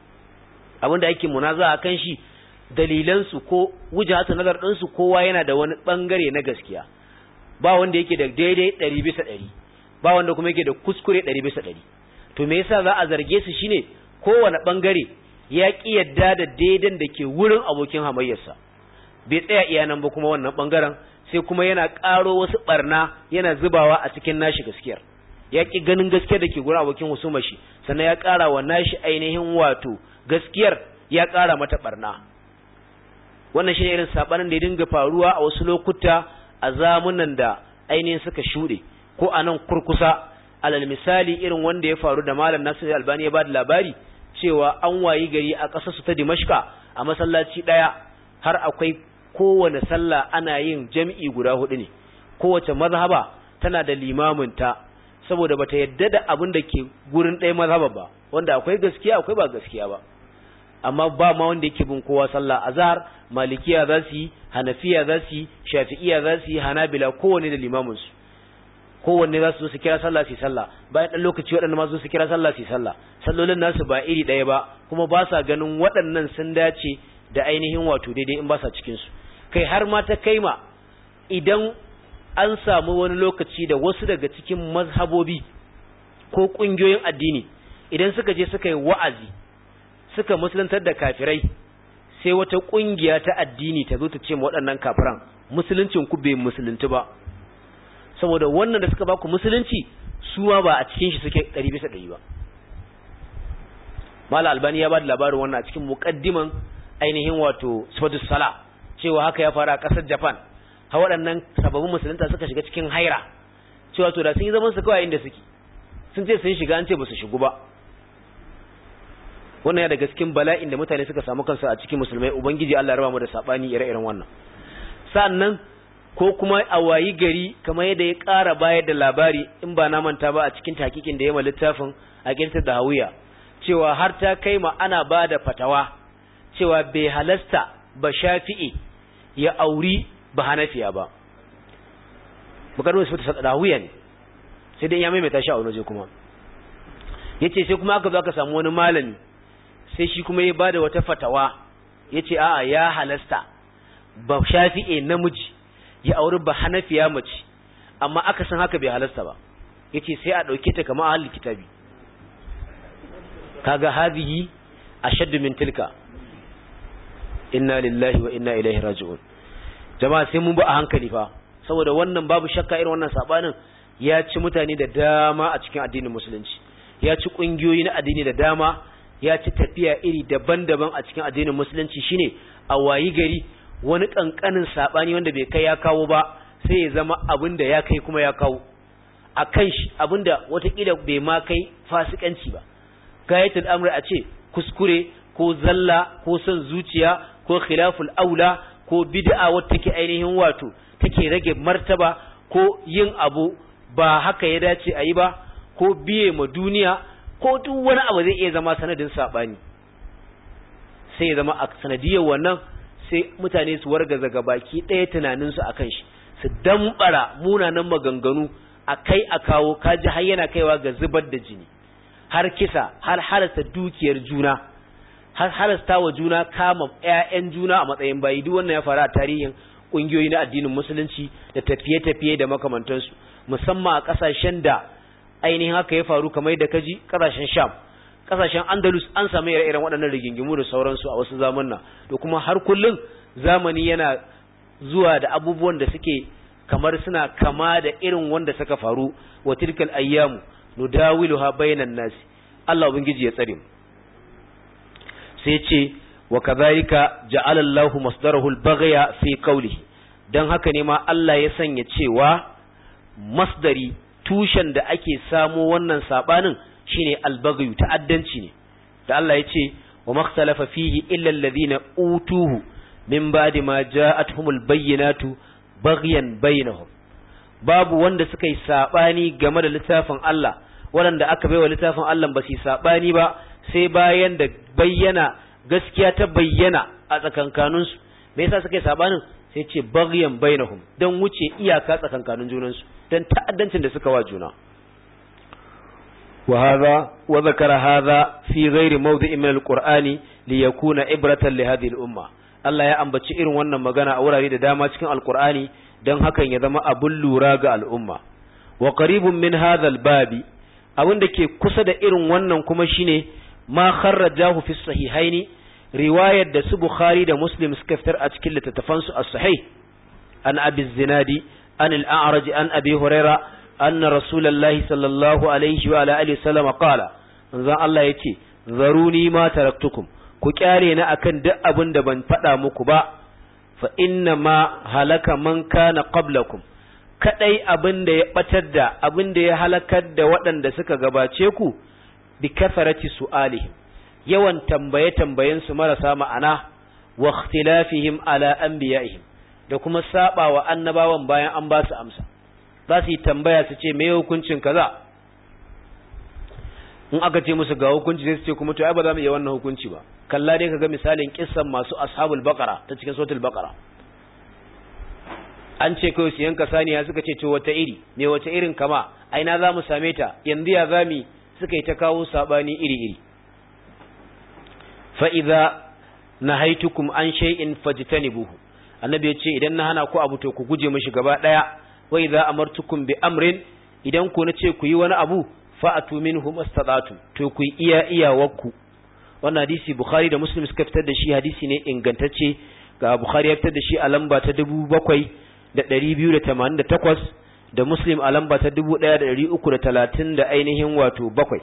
abin da ake munaza a kan shi dalilan su ko wujhatu nazar din su kowa yana da wani bangare na gaskiya ba wanda yake da daidai 100 bisa 100 ba wanda kuma yake da kuskure 100 bisa 100 to me yasa za a zarge su shine kowane bangare ya ki yadda da daidan da ke wurin abokin hamayyarsa bai tsaya iya nan ba kuma wannan bangaren sai kuma yana ƙaro wasu barna yana zubawa a cikin nashi gaskiyar ya ki ganin gaskiyar da ke gurin abokin husuma shi sannan ya ƙara wa nashi ainihin wato gaskiyar ya ƙara mata barna wannan shi ne irin sabanin da ya dinga faruwa a wasu lokuta a zamunan da ainihin suka shuɗe ko a nan kurkusa alal misali irin wanda ya faru da malam Nasir Albani ya ba da labari cewa an wayi gari a ƙasar su ta Dimashka a masallaci ɗaya har akwai kowane sallah ana yin jami'i guda hudu ne kowace mazhaba tana da limamin ta saboda bata yadda da abin da ke gurin ɗaya mazhaba ba wanda akwai gaskiya akwai ba gaskiya ba amma ba ma wanda yake bin kowa sallah azhar malikiya za su yi hanafiya za su yi shafi'iya za su yi hanabila kowanne da limamin su kowanne za su zo su kira sallah su sallah bayan ɗan lokaci waɗanda ma su su kira sallah su sallah sallolin nasu ba iri ɗaya ba kuma ba sa ganin waɗannan sun dace da ainihin wato daidai in ba sa cikin su kai har ma ta kaima idan an samu wani lokaci da wasu daga cikin mazhabobi ko ƙungiyoyin addini idan suka je suka yi wa'azi suka musuluntar da kafirai sai wata ƙungiya ta addini ta zo ta ce ma waɗannan kafiran musuluncin ku bai musulunci ba saboda wannan da suka baku musulunci suwa ba a cikin shi suke ɗari bisa ɗari ba mala albani ya ba da labarin wannan a cikin muƙaddiman ainihin wato sifatu sala cewa haka ya faru a ƙasar japan ha waɗannan sababbin musulunta suka shiga cikin haira cewa to da sun yi zaman su kawai inda suke sun ce sun shiga an ce ba su shigu ba wannan ya daga cikin bala'in da mutane suka samu kansu a cikin musulmai ubangiji Allah ya raba mu da sabani ire-iren wannan sannan ko kuma a wayi gari kamar yadda ya ƙara bayar da labari in ba na manta ba a cikin takikin da ya ma littafin a kirtar da hawiya cewa har ta kai ma ana ba da fatawa cewa bai halasta ba shafi'i ya auri ba hanafiya ba bukar wasu fata da hawiya ne sai dai ya maimaita shi a wani waje kuma ya ce sai kuma aka zo aka samu wani malami sai shi kuma ya ba da wata fatawa yace a'a ya halasta ba shafi'e namiji ya auri ba hanafiya mace amma aka san haka bai halasta ba yace sai a dauke ta kamar ahlul kitabi kaga hadhihi ashaddu min tilka inna lillahi wa inna ilaihi raji'un jama'a sai mun ba a hankali fa saboda wannan babu shakka irin wannan sabanin ya ci mutane da dama a cikin addinin musulunci ya ci kungiyoyi na addini da dama ya ci tafiya iri daban-daban a cikin addinin musulunci shine a wayi gari wani kankanin sabani wanda bai kai ya kawo ba sai ya zama abin da ya kai kuma ya kawo a kan shi abin da watakila bai ma kai fasikanci ba gayatul amri a ce kuskure ko zalla ko son zuciya ko khilaful aula ko bid'a wata take ainihin wato take rage martaba ko yin abu ba haka ya dace a yi ba ko biye ma duniya ko duk wani abu zai iya zama sanadin sabani sai ya zama a sanadiyar wannan sai mutane su wargaza gabaki ɗaya tunaninsu a kan shi su dambara munanan maganganu a kai a kawo kaji har yana kaiwa ga zubar da jini har kisa har halasta dukiyar juna har halasta wa juna kama ƴaƴan juna a matsayin bayi duk wannan ya faru a tarihin ƙungiyoyi na addinin musulunci da tafiye-tafiye da makamantansu musamman a ƙasashen da ainihin haka ya faru kamar da kaji ƙasashen sham ƙasashen andalus an samu ire-iren waɗannan rigingimu da sauransu a wasu zamanna da kuma har kullum zamani yana zuwa da abubuwan da suke kamar suna kama da irin wanda suka faru wa tilkal ayyamu nudawiluha bainan nasi Allah ubangiji ya tsare mu sai ce wa kadhalika ja'ala Allahu masdarahu al-baghya fi qawlihi dan haka ne ma Allah ya sanya cewa masdari tushen da ake samo wannan sabanin shine al-baghyu ta'addanci ne da Allah ya ce wa makhtalafa fihi illa alladhina utuhu min ba'di ma ja'atuhumul bayyinatu baghyan bainahum babu wanda suka yi sabani game da littafin Allah waɗanda aka baiwa littafin Allah ba su sabani ba sai bayan da bayyana gaskiya ta bayyana a tsakankanin su me yasa suka yi sabanin sai ce baghyan bainahum dan wuce iyaka tsakankanin junan su dan ta'addancin da suka wa juna وهذا وذكر هذا في غير موضع من القرآن ليكون عبرة لهذه الأمة Allah ya ambaci irin wannan magana a wurare da dama cikin Alkur'ani don hakan ya zama abun lura ga al'umma. Wa qaribun min hadhal babi abin da ke kusa da irin wannan kuma shine ma kharrajahu fi sahihaini riwayar da su Bukhari da Muslim suka fitar a cikin littattafansu as-sahih an Abi Zinadi an al-A'raj an Abi Huraira anna Rasulullahi sallallahu alaihi wa ala alihi wasallam qala manzon Allah yace zaruni ma taraktukum ku kyare ni akan duk abin da ban faɗa muku ba fa inna ma halaka man kana qablakum kadai abin da ya batar da abin da ya halakar da waɗanda suka gabace ku bi kafarati su'alihim yawan tambaye tambayen su marasa ma'ana wa ikhtilafihim ala anbiya'ihim da kuma saba wa annabawan bayan an ba su amsa za su yi tambaya su ce me hukuncin kaza in aka ce musu ga hukunci sai su ce kuma to ai ba za mu iya wannan hukunci ba kalla dai kaga misalin kissan masu ashabul baqara ta cikin suratul baqara an ce kai su yanka saniya suka ce to wata iri me wata irin kama aina za mu same ta yanzu ya zami suka yi ta kawo sabani iri iri fa idza nahaitukum an shay'in fajtanibuhu annabi ya ce idan na hana ku abu to ku guje mishi gaba daya wa idza amartukum bi amrin idan ku nace ku yi wani abu fa'atu minhu mastata'tum to ku iya iyawarku wannan hadisi Bukhari da Muslim suka fitar da shi hadisi ne ingantacce ga Bukhari ya fitar da shi a lamba ta 7288 da Muslim a lamba ta 1330 da ainihin wato bakwai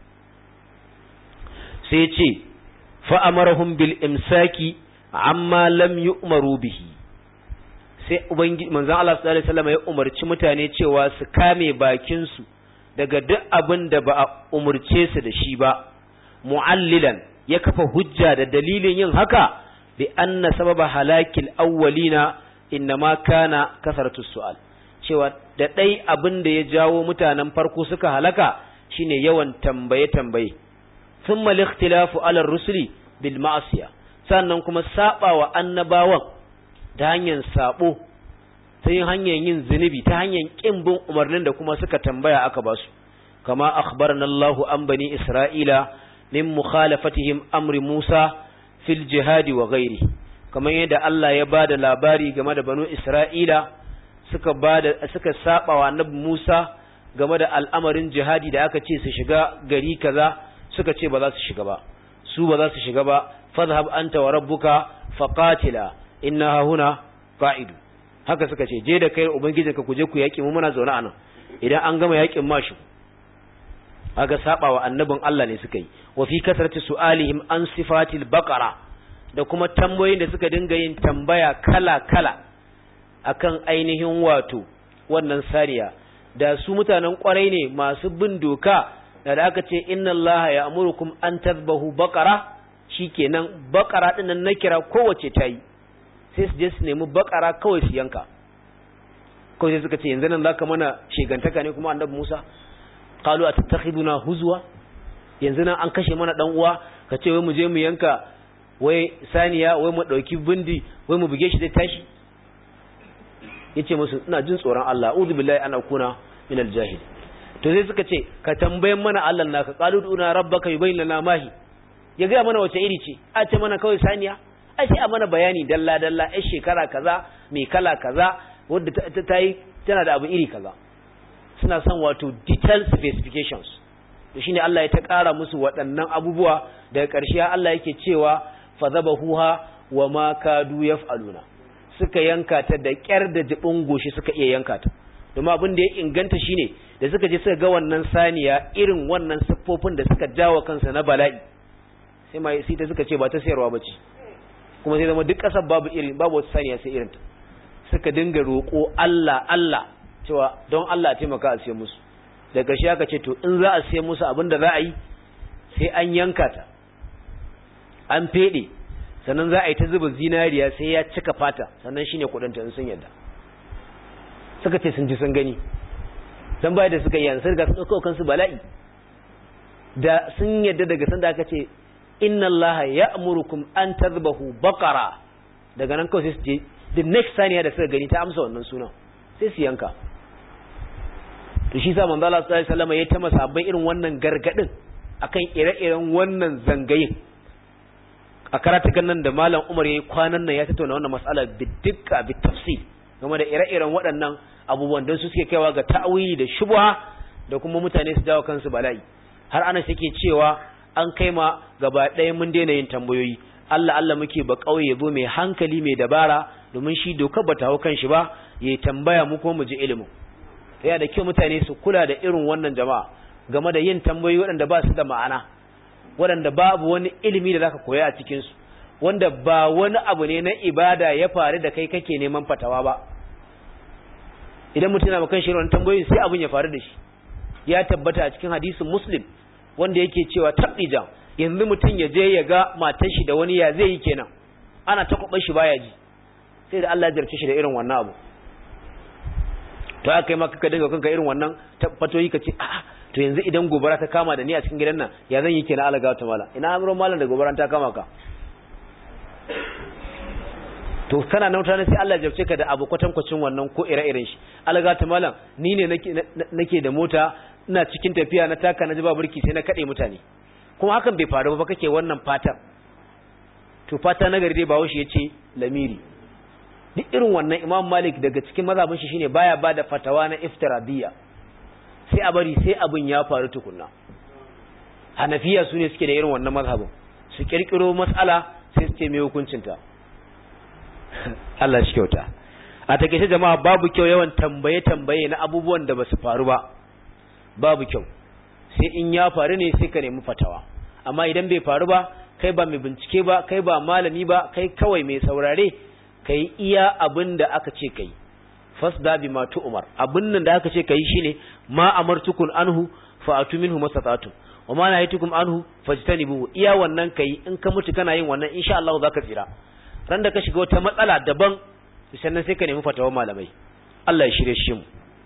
sai ce fa amarahum bil imsaki amma lam yu'maru bihi sai ubangiji manzon Allah sallallahu alaihi wasallam ya umarci mutane cewa su kame bakin su daga duk abin da ba a umurce su da shi ba mu'allilan ya kafa hujja da dalilin yin haka bi anna sababa halakil awwalina innama kana kasaratu su'al cewa da dai abin da ya jawo mutanen farko suka halaka shine yawan tambaye tambaye thumma al-ikhtilafu ala rusuli bil ma'siya sannan kuma sabawa annabawan ta hanyar sabo ta yin hanyar yin zunubi ta hanyar kin bin umarnin da kuma suka tambaya aka basu kama akhbarana Allahu an bani Isra'ila min mukhalafatihim amri Musa fil jihadi wa ghairi kamar yadda Allah ya bada labari game da banu Isra'ila suka bada suka saba wa annabi Musa game da al'amarin jihadi da aka ce su shiga gari kaza suka ce ba za su shiga ba su ba za su shiga ba fadhhab anta wa rabbuka faqatila inna huna qa'idu haka suka ce je da kai ubangijinka ku je ku yaki mu muna zaune anan idan an gama yakin mashi aga saba wa annabin Allah ne suka yi wa fi kasrati su'alihim an sifatil baqara da kuma tambayoyin da suka dinga yin tambaya kala kala akan ainihin wato wannan sariya da su mutanen kwarai ne masu bin doka da da aka ce inna Allah ya amurukum an tazbahu baqara shikenan baqara din nan na kira kowace tayi sai su je su nemi baqara kawai su yanka kawai sai suka ce yanzu nan zaka mana shegantaka ne kuma annabi Musa qalu atattakhiduna huzwa yanzu nan an kashe mana dan uwa ka ce wai mu je mu yanka wai saniya wai mu dauki bindi wai mu buge shi zai tashi yace musu ina jin tsoron Allah a'udhu billahi an akuna min al-jahil to sai suka ce ka tambayen mana Allah naka qalu duna rabbaka yubayyin lana mahi ya ga mana wace iri ce a ce mana kawai saniya ai sai a mana bayani dalla dalla ai shekara kaza mai kala kaza wanda ta yi tana da abu iri kaza suna son wato detailed specifications to shine Allah ya ta ƙara musu waɗannan abubuwa daga ƙarshe Allah yake cewa fadhabahuha wa ma kadu yaf'aluna suka yanka ta da ƙyar da jibin goshi suka iya yanka ta domin abin da ya inganta shine da suka je suka ga wannan saniya irin wannan siffofin da suka jawo kansa na bala'i sai mai sai ta suka ce ba ta sayarwa bace kuma sai zama duk ƙasar babu irin babu wata saniya sai irin ta suka dinga roƙo Allah Allah cewa don Allah taimaka a siya musu da ƙarshe aka ce to in za a siya musu abin da za a yi sai an yanka ta an feɗe sannan za a yi ta zuba zinariya sai ya cika fata sannan shine kuɗin ta in sun yadda suka ce sun ji sun gani dan baya da suka yi yanzu ga sun ɗauka kansu bala'i da sun yadda daga sanda aka ce inna Allah ya'murukum an tadhbahu baqara daga nan kawai sai su je the next saniya da suka gani ta amsa wannan sunan sai su yanka to shi sa manzo Allah sallallahu alaihi wasallam ya ta masabbai irin wannan gargadin akan ire-iren wannan zangayin a karatukan nan da malam Umar yayi kwanan nan ya tattauna wannan mas'ala bidikka bitafsil game da ire-iren waɗannan abubuwan don su suke kaiwa ga ta'awili da shubha da kuma mutane su dawo kansu bala'i har ana suke cewa an kai ma gaba ɗaya mun daina yin tambayoyi Allah Allah muke ba kauye yabo mai hankali mai dabara domin shi dokar bata hau kan shi ba yayi tambaya mu kuma mu ji ilimin yana da kyau mutane su kula da irin wannan jama'a game da yin tambayoyi waɗanda ba su da ma'ana waɗanda babu wani ilimi da zaka koya a cikin su wanda ba wani abu ne na ibada ya faru da kai kake neman fatawa ba idan mutum yana makan shi wannan tambayoyin sai abin ya faru da shi ya tabbata a cikin hadisin muslim wanda yake cewa tabdijan yanzu mutum ya je ya ga matar shi da wani ya zai yi kenan ana ta kwabar shi baya ji sai da Allah ya jarce shi da irin wannan abu to aka yi maka ka dinga kanka irin wannan fatoyi ka ce a'a to yanzu idan gobara ta kama da ni a cikin gidan nan ya zan yi kenan alaga ta mala ina amuran malam da gobara ta kama ka to kana nan mutane sai Allah ya jarce ka da abu kwatankwacin wannan ko ire-iren shi alaga ta malam ni ne nake da mota ina cikin tafiya na taka na ji ba burki sai na kade mutane kuma hakan bai faru ba kake wannan fatan to fata na gari dai bawo shi yace lamiri duk irin wannan imam malik daga cikin mazhabin shi shine baya bada fatawa na iftiradiyya sai a bari sai abin ya faru tukunna hanafiya su ne suke da irin wannan mazhabin su kirkiro mas'ala sai su ce mai hukuncinta Allah shi kyauta a takeice jama'a babu kyau yawan tambaye tambaye na abubuwan da basu faru ba babu kyau sai in ya faru ne sai ka nemi fatawa amma idan bai faru ba kai ba mai bincike ba kai ba malami ba kai kawai mai saurare kai iya abin da aka ce kai fasda bi ma umar abin nan da aka ce kai shine ma amartukum anhu fa atu minhu masatatu wa ma nahaytukum anhu fajtanibuhu iya wannan kai in ka mutu kana yin wannan insha Allah zaka tsira ran da ka shiga wata matsala daban sannan sai ka nemi fatawar malamai Allah ya shirye shi mu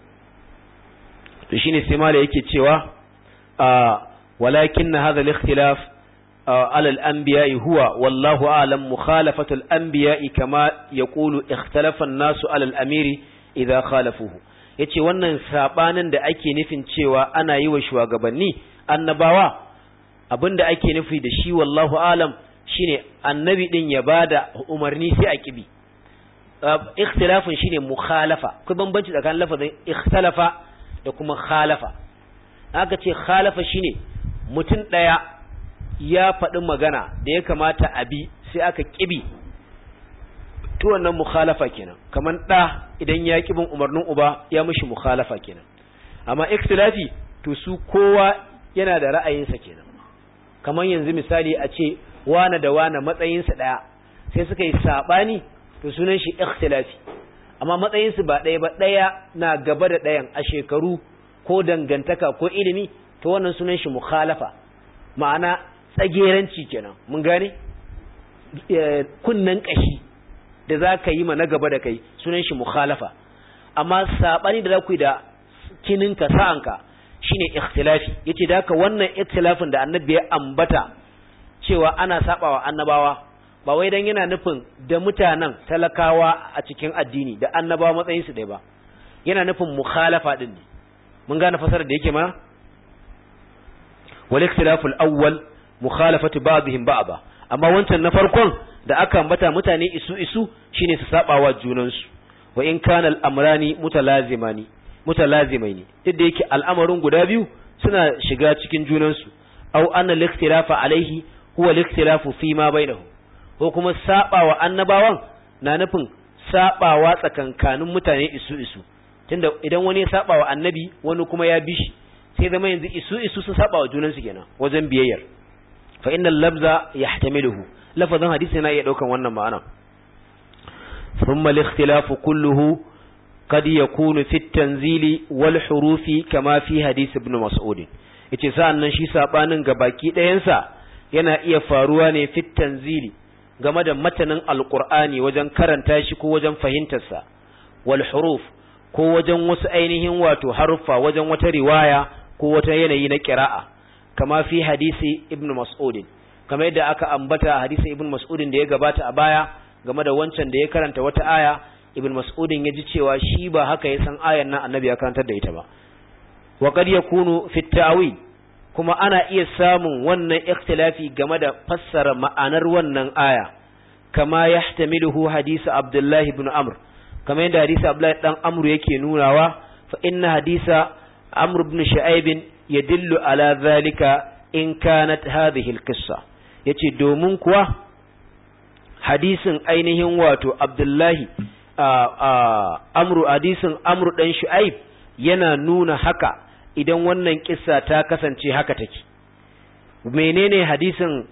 to shine sai malai yake cewa walakin hadha al-ikhtilaf على الأنبياء هو والله أعلم مخالفة الأنبياء كما يقول اختلف الناس على الأمير إذا خالفوه yace wannan sabanin da ake nufin cewa ana yi wa shugabanni annabawa abinda ake nufi da shi wallahu alam shine annabi din ya bada umarni sai a kibi ikhtilafin shine mukhalafa akwai bambanci tsakanin lafazin ikhtalafa da kuma khalafa aka ce khalafa shine mutum daya ya faɗi magana da ya kamata a bi sai aka kibi to wannan mukhalafa kenan kaman da idan ya kibin umarnin uba ya mishi mukhalafa kenan amma ikhtilafi to su kowa yana da ra'ayinsa kenan kaman yanzu misali a ce wane da wane matsayinsa daya sai suka yi sabani to sunan shi ikhtilafi amma matsayinsu ba ɗaya ba ɗaya na gaba da ɗayan a shekaru ko dangantaka ko ilimi to wannan sunan shi mukhalafa ma'ana tsageranci kenan mun gane kunnan kashi da za ka yi ma na gaba da kai sunan shi mukhalafa amma saɓani da za ku yi da kininka sa'anka shine ikhtilafi yace da haka wannan ikhtilafin da annabi ya ambata cewa ana sabawa annabawa ba wai dan yana nufin da mutanen talakawa a cikin addini da annabawa matsayin su dai ba yana nufin mukhalafa din ne mun gane fasarar da yake mana wal ikhtilafu al-awwal mukhalafatu ba'dihim ba'da amma wancan na farkon da aka ambata mutane isu isu shine su sabawa junan su wa in kana al-amrani mutalazimani mutalazimaini duk da yake al'amarin guda biyu suna shiga cikin junan su aw anna al-ikhtilafa alaihi huwa al-ikhtilafu fi ma bainahum ko kuma sabawa annabawan na nufin sabawa tsakankanin mutane isu isu tunda idan wani ya sabawa annabi wani kuma ya bi shi sai zama yanzu isu isu sun sabawa junan su kenan wajen biyayyar fa innal labza yahtamiluhu lafazin hadisi yana iya daukan wannan ma'ana thumma al-ikhtilafu kulluhu قد يكون في التنزيل والحروف كما في حديث ابن مسعود yace sa'annan shi sabanin gabaki ɗayansa yana iya faruwa ne fit tanzili game da matanin alqur'ani wajen karanta shi ko wajen fahimtarsa wal huruf ko wajen wasu ainihin wato haruffa wajen wata riwaya ko wata yanayi na qira'a kama fi hadisi ibn mas'ud kamar yadda aka ambata hadisi ibn mas'ud da ya gabata a baya game da wancan da ya karanta wata aya ibn mas'udin ya ji cewa shi ba haka ya san ayan nan annabi ya karantar da ita ba wa qad yakunu fi ta'wil kuma ana iya samun wannan ikhtilafi game da fassara ma'anar wannan aya kama yahtamiluhu hadisi abdullahi ibn amr kama yadda hadisi abdullahi dan amr yake nunawa fa inna hadisa amr ibn shu'aib yadullu ala zalika in kanat hadhihi al-qissa yace domin kuwa hadisin ainihin wato abdullahi amru hadisin amru dan shu'aib yana nuna haka idan wannan kissa ta kasance haka take menene hadisin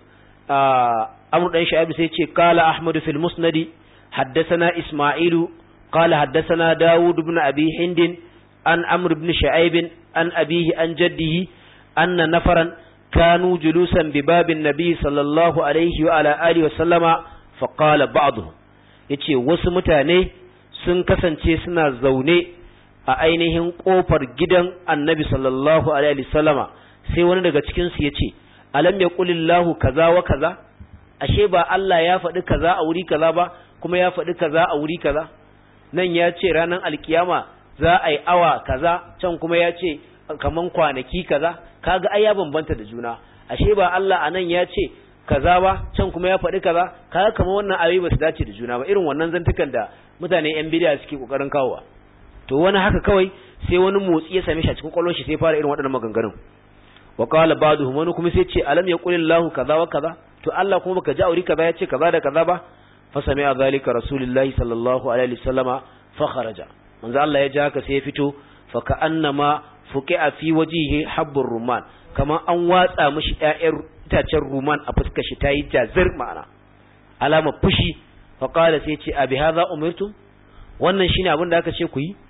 amru dan shu'aib sai ce qala ahmadu fil musnadi haddathana isma'ilu qala haddathana daud ibn abi hind an amr ibn shu'aib an abihi an jaddihi anna nafaran kanu julusan bi babin nabi sallallahu alaihi wa ala alihi wa sallama fa qala ba'dhum yace wasu mutane sun kasance suna zaune a ainihin kofar gidan annabi sallallahu alaihi wasallama sai wani daga cikin su yace alam yaqulillahu kaza wa kaza ashe ba Allah ya faɗi kaza a wuri kaza ba kuma ya faɗi kaza a wuri kaza nan ya ce ranar alkiyama za a yi awa kaza can kuma ya ce kaman kwanaki kaza kaga ai ya bambanta da juna ashe ba Allah anan ya ce kaza ba can kuma ya faɗi kaza kaga kamar wannan ayoyi ba su dace da juna ba irin wannan zantukan da mutane yan bidiya suke kokarin kawowa to wani haka kawai sai wani motsi ya same shi a cikin kwallon shi sai fara irin waɗannan maganganun wa qala ba'duhum wani kuma sai ce alam yaqulillahu kaza wa kaza to Allah kuma baka ji auri kaza ya ce kaza da kaza ba fa sami'a zalika rasulullahi sallallahu alaihi wasallama fa kharaja manzo Allah ya ji haka sai ya fito fa ka'annama fuqi'a fi wajhihi habbur rumman kamar an watsa mishi ƴaƴan itacen ruman a fuskar shi tayi jazir ma'ana alama fushi fa qala sai ce abi hadha umirtum wannan shine abin da aka ce ku yi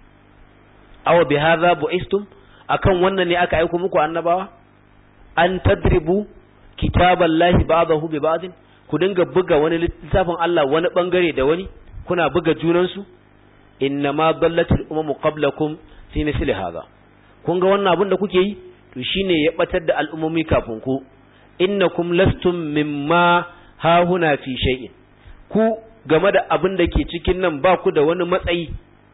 aw bi hadha bu'istum akan wannan ne aka aika muku annabawa an tadribu kitaballahi ba'dahu bi ba'din ku dinga buga wani littafin Allah wani bangare da wani kuna buga junan su innama dallatil umamu qablakum fi misli hadha kun ga wannan abin da kuke yi to shine ya batar da al'ummomi kafin ku innakum lastum mimma hahuna fi shay'in ku game da abin da ke cikin nan ba ku da wani matsayi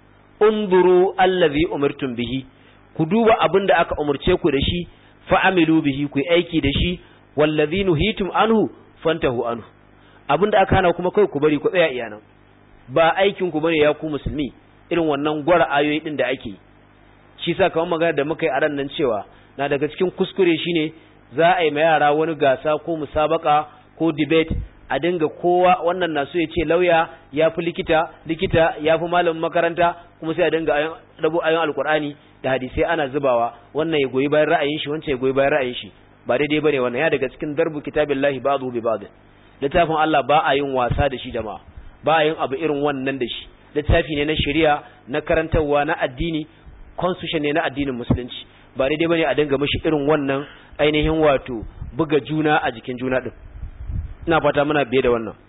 unzuru allazi umirtum bihi ku duba abin da aka umurce ku da shi fa'amilu bihi ku aiki da shi wallazi nuhitum anhu fantahu anhu abinda aka hana kuma kai ku bari ku tsaya iyanan ba aikin ku bane ya ku musulmi irin wannan gwara ayoyi din da ake shi sa kamar magana da muka yi a ran nan cewa na daga cikin kuskure shine za a yi ma yara wani gasa ko musabaka ko debate a dinga kowa wannan na so ya ce lauya ya fi likita likita ya fi malamin makaranta kuma sai a dinga rabo ayon alkur'ani da hadisai ana zubawa wannan ya goyi bayan ra'ayin shi wancan ya goyi bayan ra'ayin shi ba daidai bane wannan ya daga cikin darbu kitabillahi ba'dhu bi ba'd littafin Allah ba a yin wasa da shi jama'a ba a yin abu irin wannan da shi littafi ne na shari'a na karantarwa na addini constitution ne na addinin musulunci ba daidai bane a dinga mishi irin wannan ainihin wato buga juna a jikin juna din ina fata muna biye da wannan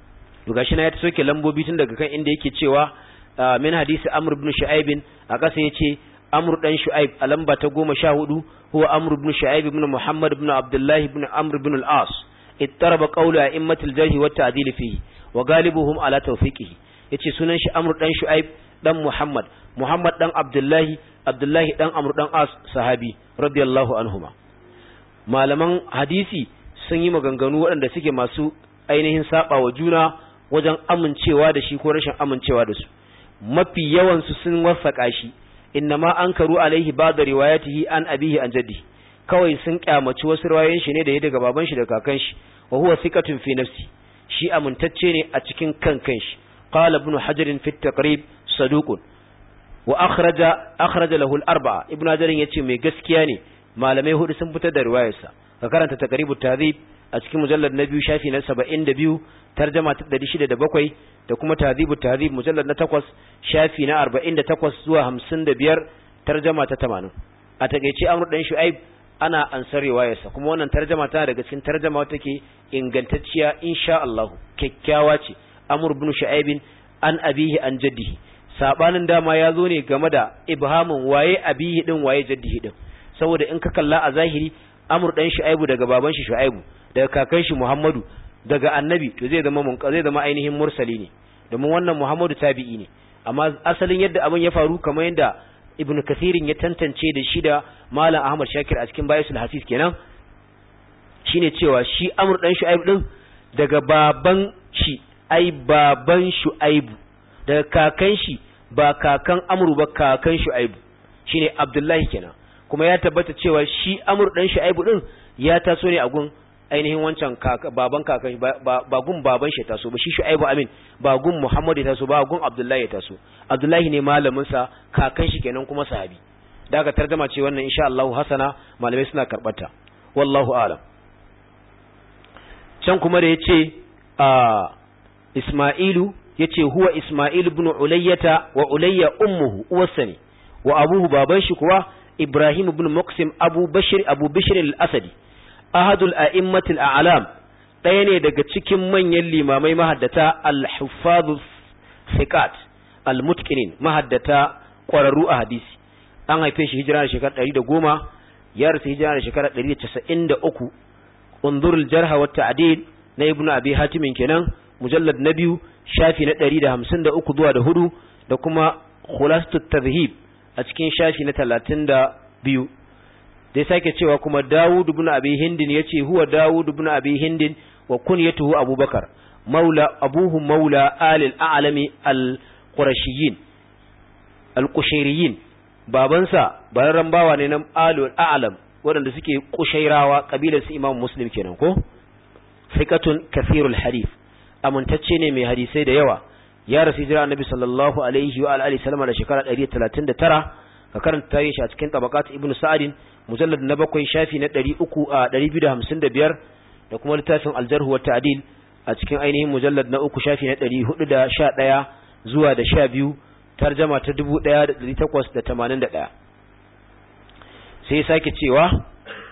to gashi na ya soke lambobi tun daga kan inda yake cewa min hadisi amr ibn shu'aib a kasa yace amr dan shu'aib a lamba ta 14 huwa amr ibn shu'aib ibn muhammad ibn abdullah ibn amr ibn al-as ittaraba qawlu a'immatil jarh wa ta'dil fihi wa galibuhum ala tawfiqihi yace sunan shi amr dan shu'aib dan muhammad muhammad dan abdullah abdullah dan amr dan as sahabi radiyallahu anhuma malaman hadisi sun yi maganganu waɗanda suke masu ainihin saba wa juna wajen amincewa da shi ko rashin amincewa da su mafi yawansu sun wasaka shi innama ankaru alaihi ba'da riwayatihi an abihi an jaddi kawai sun kyamaci wasu riwayoyin shi ne da ya daga baban shi da kakan shi wa huwa thiqatun fi nafsi shi amintacce ne a cikin kan kanshi qala ibn hajar fi at-taqrib saduqun wa akhraja akhraja lahu al-arba'a ibn hajar yace mai gaskiya ne malamai hudu sun fitar da riwayarsa ka karanta taqribut tahdhib a cikin mujallad na biyu shafi na 72 tarjuma ta 607 da kuma tahdhibut tahdhib mujallad na 8 shafi na 48 zuwa 55 tarjuma ta 80 a takeice amru dan shu'aib ana ansar riwayarsa kuma wannan tarjuma tana daga cikin tarjuma wata ke ingantacciya insha Allah kyakkyawa ce amr ibn shu'aib an abihi an jaddihi sabanin dama ya zo ne game da ibhamin waye abihi din waye jaddihi din saboda in ka kalla a zahiri amur dan shu'aibu daga baban shi shu'aibu daga kakan shi muhammadu daga annabi to zai zama zai zama ainihin mursali ne domin wannan muhammadu tabi'i ne amma asalin yadda abin ya faru kamar yadda ibn kathirin ya tantance da shi da malam ahmad shakir a cikin bayasul hasis kenan shine cewa shi amur dan shu'aibu din daga baban shi ai baban shu'aibu daga kakan shi ba kakan amru ba kakan shu'aibu shine abdullahi kenan kuma ya tabbata cewa shi amur dan shu'aibu din ya taso ne a gun ainihin wancan baban kakan ba gun baban shi taso ba shi shu'aibu amin ba gun muhammad ya taso ba gun abdullahi ya taso abdullahi ne malamin sa kakan shi kenan kuma sahabi da aka tarjama ce wannan insha Allah hasana malamai suna karbata wallahu a'lam can kuma da yace a isma'ilu yace huwa isma'il ibn ulayyata wa ulayya ummuhu uwarsa ne wa abuhu baban shi kuwa إبراهيم بن مقسم أبو بشر أبو بشر الأسدي أحد الأئمة الأعلام ɗaya daga cikin manyan limamai mahaddata al-huffaz thiqat al-mutqinin mahaddata ƙwararru a hadisi an haife shi hijira da shekara 110 ya rasu hijira da shekara 193 unzur al-jarh wa ta'dil na ibn abi hatim kenan mujallad na biyu shafi na 153 zuwa da hudu da kuma khulasatut tadhhib a cikin shafi na talatin da biyu dai sake cewa kuma Dawud ibn Abi Hindin yace huwa Dawud ibn Abi Hindin wa kunyatuhu Abubakar maula abuhu maula alil a'lami al-qurashiyyin al-qushayriyyin babansa bararran bawa ne na alul a'lam waɗanda suke kushairawa kabilar su Imam Muslim kenan ko thiqatun kathirul hadith amintacce ne mai hadisai da yawa ya rasu jira annabi sallallahu alaihi wa alihi sallama da shekara 139 ka karanta tarihi shi a cikin tabaqat ibnu sa'id mujallad na bakwai shafi na 300 a 255 da kuma littafin al-jarh wa ta'dil a cikin ainihin mujallad na uku shafi na 411 zuwa da 12 tarjama ta 1881 sai sake cewa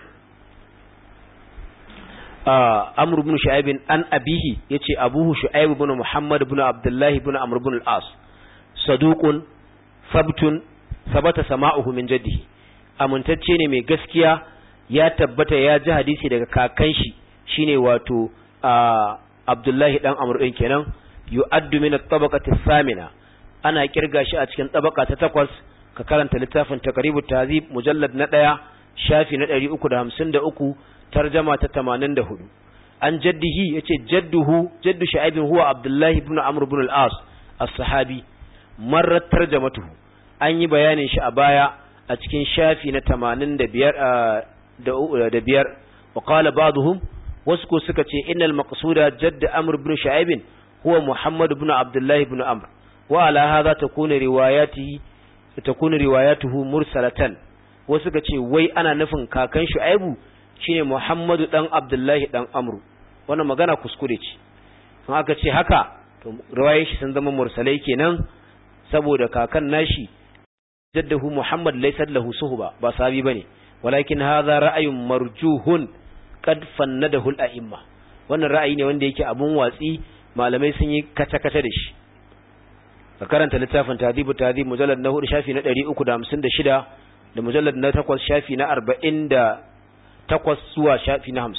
amr ibn shu'aib an abihi yace abuhu shu'aib ibn muhammad ibn abdullah ibn amr ibn al-as saduqun sabtun sabata sama'uhu min jaddihi amintacce ne mai gaskiya ya tabbata ya ji hadisi daga kakan shi shine wato abdullahi dan amr din kenan yu'addu min at-tabaqati thamina ana kirga shi a cikin tabaka ta takwas ka karanta littafin taqribut tahzib mujallad na daya shafi na 353 tarjama ta 84 an jaddihi yace jadduhu jaddu shu'aib huwa abdullah ibn amr ibn al-as as-sahabi marrat tarjamatuhu an yi bayanin shi a baya a cikin shafi na 85 da biyar wa qala ba'dhum wasu ko suka ce innal maqsuda jadd amr ibn shu'aib huwa muhammad ibn abdullah ibn amr wa ala hadha takunu riwayatihi takunu riwayatuhu mursalatan wasu suka ce wai ana nufin kakan shu'aibu shine muhammadu dan abdullahi dan amru wannan magana kuskure ce in aka ce haka to riwayar shi sun zama mursalai kenan saboda kakan nashi jaddahu muhammad laysa lahu suhba ba sahabi bane walakin hadha ra'ayun marjuhun qad fannadahu al-a'imma wannan ra'ayi ne wanda yake abun watsi malamai sun yi kace-kace da shi ka karanta littafin tadibu tadib mujallad na 4 shafi na 356 da mujallad na 8 shafi na 48 zuwa shafi na 50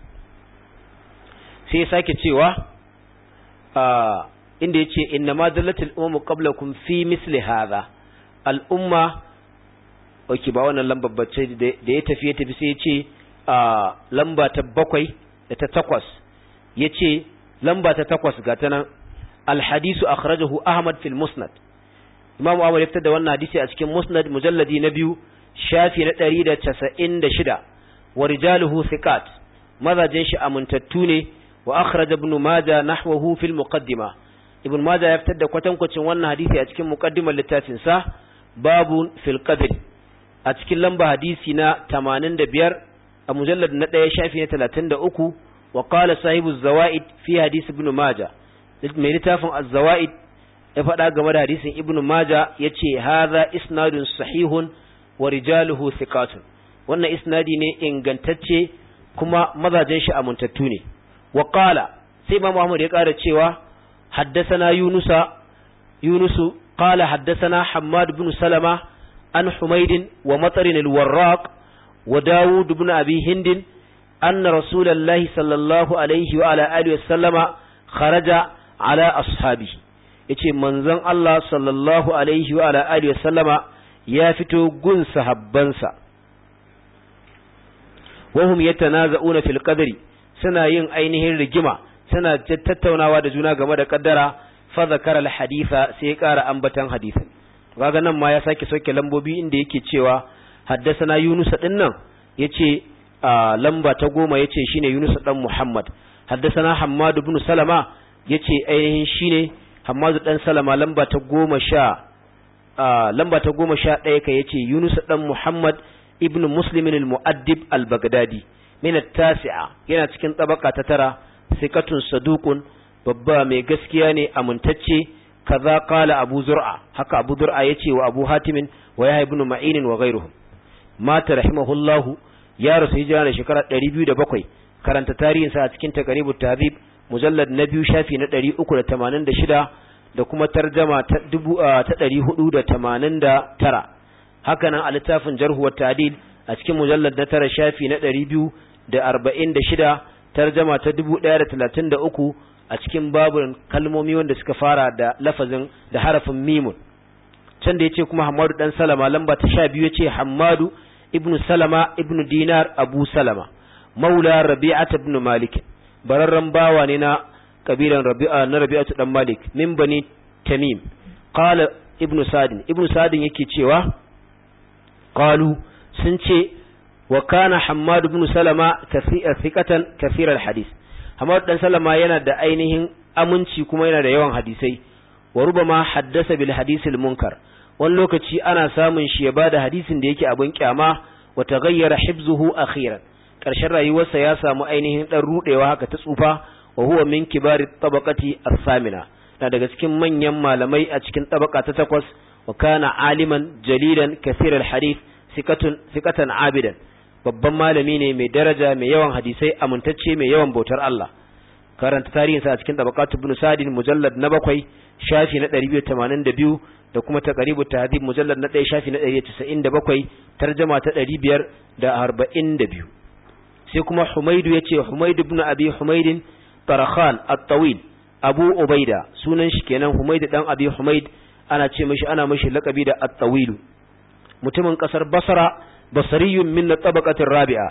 sai ya sake cewa inda yace inna ma dallatul ummu qablakum fi misli hadha al-umma oke ba wannan lambar bacce da ya tafi ya tafi sai ya ce lamba ta bakwai da ta takwas ya ce lamba ta takwas ga ta nan alhadisu akhrajahu ahmad fil musnad imam ahmad ya fitar da wannan hadisi a cikin musnad mujalladi na biyu shafi na ɗari da casa'in da shida wa rijaluhu thiqat mazajen shi amintattu ne wa akhraja ibn majah nahwahu fil muqaddima ibn majah ya fitar da kwatankwacin wannan hadisi a cikin muqaddimar littafin sa babu fil qadr a cikin lamba hadisi na 85 a mujallad na 1 shafi na 33 wa qala sahibu zawaid fi hadisi ibn majah mai littafin az-zawaid ya faɗa game da hadisin ibn majah yace hadha isnadun sahihun wa rijaluhu thiqatun wannan isnadi ne ingantacce kuma mazajen shi amintattu ne wa qala sai imam Muhammad ya ƙara cewa haddathana yunusa yunusu qala haddathana hammad ibn salama an humayd wa matar al-warraq wa daud ibn abi hind anna rasulullahi sallallahu alaihi wa ala alihi wa sallama kharaja ala ashabihi yace manzon Allah sallallahu alaihi wa ala alihi wa sallama ya fito gun sahabbansa wahum yatanaza'una fil qadri suna yin ainihin rigima suna tattaunawa da juna game da kaddara fa zakara al haditha sai ya ƙara ambatan hadisin kaga nan ma ya sake soke lambobi inda yake cewa haddasana Yunus din nan yace lamba ta goma yace shine Yunus dan Muhammad haddasana Hammad ibn Salama yace ainihin shine Hammad dan Salama lamba ta goma sha lamba ta goma sha ɗaya ka yace Yunus dan Muhammad ibn Muslim al-Mu'addib al-Baghdadi min at-tasi'a yana cikin tabaka ta tara sikatun saduqun babba mai gaskiya ne amintacce kaza qala Abu Zur'a haka Abu Zur'a yace wa Abu Hatim wa Yahya ibn Ma'in wa ghayruhum mata rahimahullahu ya rasu hijira da shekara 207 karanta tarihin sa a cikin taqribut tahdhib mujallad na biyu shafi na 386 da kuma tarjama ta 489 haka nan a littafin jarhu wa ta'dil a cikin mujallad na tara shafi na 246 tarjama ta 1033 a cikin babun kalmomi wanda suka fara da lafazin da harafin mimun can da yace kuma Hammadu dan Salama lamba ta 12 yace Hammadu ibnu Salama ibnu Dinar Abu Salama maula Rabi'at ibn Malik bararran bawa ne na kabilan Rabi'a na Rabi'atu dan Malik min bani Tamim qala ibnu Sadin ibnu Sadin yake cewa qalu sun ce wa kana Hammad ibn Salama thiqatan kathir al-hadith Hammad dan Salama yana da ainihin aminci kuma yana da yawan hadisai wa rubama haddasa bil hadith al-munkar wani lokaci ana samun shi ya bada hadisin da yake abin kyama wa taghayyara hibzuhu akhiran karshen rayuwarsa ya samu ainihin dan rudewa haka ta tsufa wa huwa min kibari tabaqati as-samina na daga cikin manyan malamai a cikin tabaka ta takwas wa kana aliman jalilan kathir al-hadith sikatun sikatan abidan babban malami ne mai daraja mai yawan hadisai amintacce mai yawan bautar Allah karanta tarihinsa a cikin tabaqatu ibn sadin mujallad na bakwai shafi na 282 da kuma taqribu tahdhib mujallad na 1 shafi na 197 tarjuma ta 542 sai kuma Humaydu yace Humayd ibn Abi Humayd Tarakhan at-Tawil Abu Ubaida sunan shi kenan Humayd dan Abi Humayd ana ce mishi ana mishi laqabi da at-Tawil mutumin kasar Basra basariyun min tabaqatir rabi'a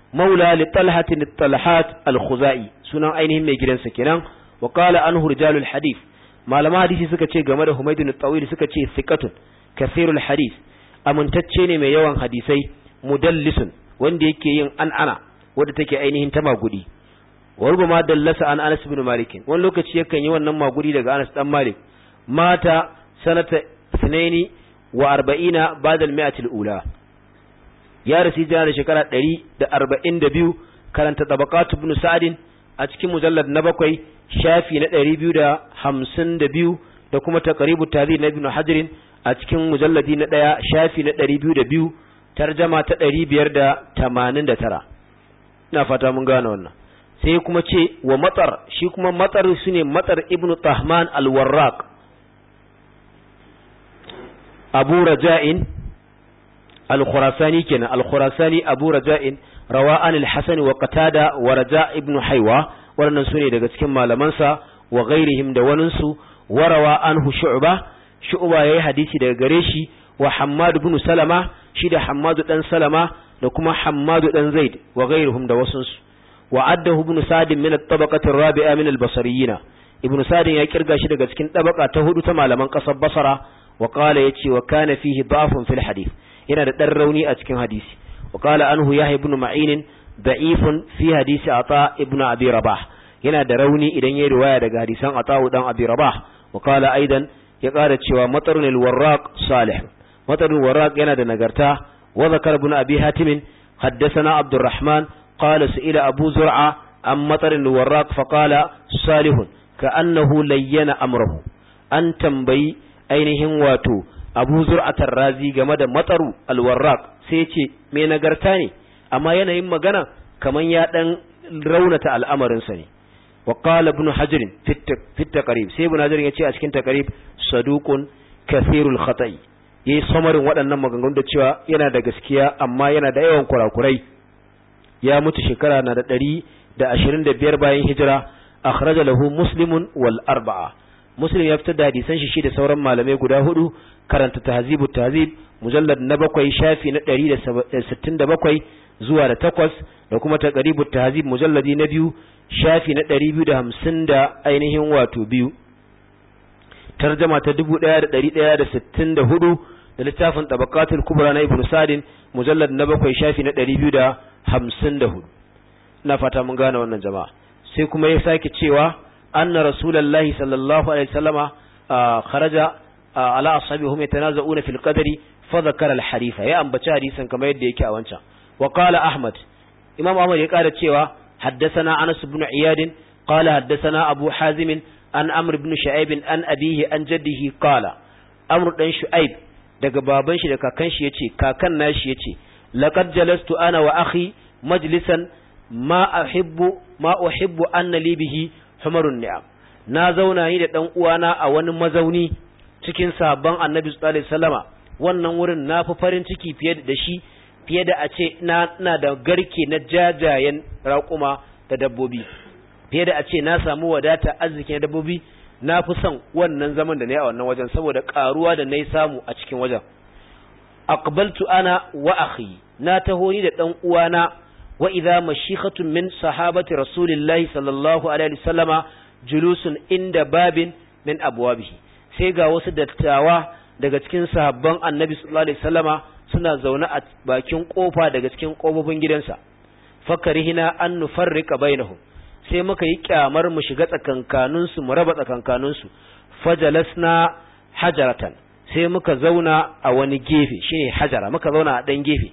maula li talhatin talhat al-khuzai sunan ainihin mai gidansa kenan wa qala anhu rijalul hadith malama hadisi suka ce game da humaydun tawil suka ce thiqatun kathirul hadith amintacce ne mai yawan hadisai mudallisun wanda yake yin an'ana wanda take ainihin ta magudi wa rubama dallasa an Anas ibn Malik wani lokaci yakan yi wannan magudi daga Anas dan Malik mata sanata sunaini wa arba'ina ba'da al-mi'ati al-ula ya rasu jana da shekara 142 karanta tabaqat ibn Sa'd a cikin mujallad na bakwai shafi na 252 da kuma taqribu tadhib na ibn Hajar a cikin mujalladi na daya shafi na 202 tarjama ta 589 ina fata mun gane wannan sai kuma ce wa matsar shi kuma matsar su ne matsar ibn tahman al-warraq abu raja'in al-khurasani kenan al-khurasani abu raja'in rawa an al-hasan wa qatada wa raja ibn haywa wannan su ne daga cikin malamansa wa ghairihim da waninsu wa rawa anhu shu'ba shu'ba yayi hadisi daga gare shi wa hammad ibn salama shi da hammad dan salama da kuma hammad dan zaid wa ghairihim da wasunsu وعده ابن سعد من الطبقة الرابعة من البصريين ابن سعد ya kirga shi daga cikin tabaka ta hudu ta malaman kasar Basra wa qala yace wa kana fihi da'fun fil hadith yana da dan rauni a cikin hadisi wa qala anhu yahya ibn ma'in da'ifun fi hadisi ata ibn abi rabah yana da rauni idan yayi riwaya daga hadisan ata dan abi rabah wa qala aidan ya kara cewa matarun al-warraq salih matarun warraq yana da nagarta wa zakar ibn abi hatim حدثنا عبد الرحمن قال سئل أبو زرعة عن مطر الوراق فقال صالح كأنه لين أمره أن تنبي أينهم واتو أبو زرعة الرازي جمد مطر الوراق سيتي من نغرتاني أما ينهم مغانا كمن يأتن رونة الأمر سني وقال ابن حجر في التقريب سي ابن حجر يتي أسكن تقريب صدوق كثير الخطأ yayi samarin waɗannan maganganun da cewa yana da gaskiya amma yana da yawan kurakurai ya mutu shekara na da ɗari da ashirin da biyar bayan hijira akhraja lahu muslimun wal arba'a muslim ya fitar da hadisan shi shi da sauran malamai guda hudu karanta tahzibu tahzib mujallad na bakwai shafi na ɗari da sittin da bakwai zuwa da takwas da kuma taqribu tahzib mujalladi na biyu shafi na ɗari biyu da hamsin da ainihin wato biyu tarjama ta dubu ɗaya da ɗari ɗaya da sittin da hudu da littafin tabaqatul kubra na ibnu sadin mujallad na bakwai shafi na ɗari biyu da hamsin da hudu ina fata mun gane wannan jama'a sai kuma ya sake cewa anna rasulullahi sallallahu alaihi wasallama kharaja ala ashabihum yatanaza'una fil qadri fa dhakara al harifa ya ambaci hadisin kamar yadda yake a wancan wa qala ahmad imam ahmad ya kara cewa haddathana anas ibn iyad qala haddathana abu hazim an amr ibn shu'aib an abihi an jaddihi qala amr dan shu'aib daga baban shi da kakan shi yace kakan nashi yace laqad jalastu ana wa akhi majlisan ma uhibbu ma uhibbu anna li bihi humarun ni'am na zauna ni da dan uwana a wani mazauni cikin sabon annabi sallallahu alaihi wasallama wannan wurin na fi farin ciki fiye da shi fiye da a ce na na da garke na jajayen raƙuma da dabbobi fiye da a ce na samu wadata arziki na dabbobi na fi son wannan zaman da na yi a wannan wajen saboda karuwa da na yi samu a cikin wajen aqbaltu ana wa akhi na taho ni da dan uwana wa idza mashikhatun min sahabati rasulillahi sallallahu alaihi wasallama julusun inda babin min abwabihi sai ga wasu dattawa daga cikin sahabban annabi sallallahu alaihi wasallama suna zaune a bakin kofa daga cikin kofofin gidansa fakarihina an nufarrika bainahum sai muka yi kyamar mu shiga tsakankanin su mu raba tsakankanin su fajalasna hajaratan sai muka zauna a wani gefe shine hajara muka zauna a dan gefe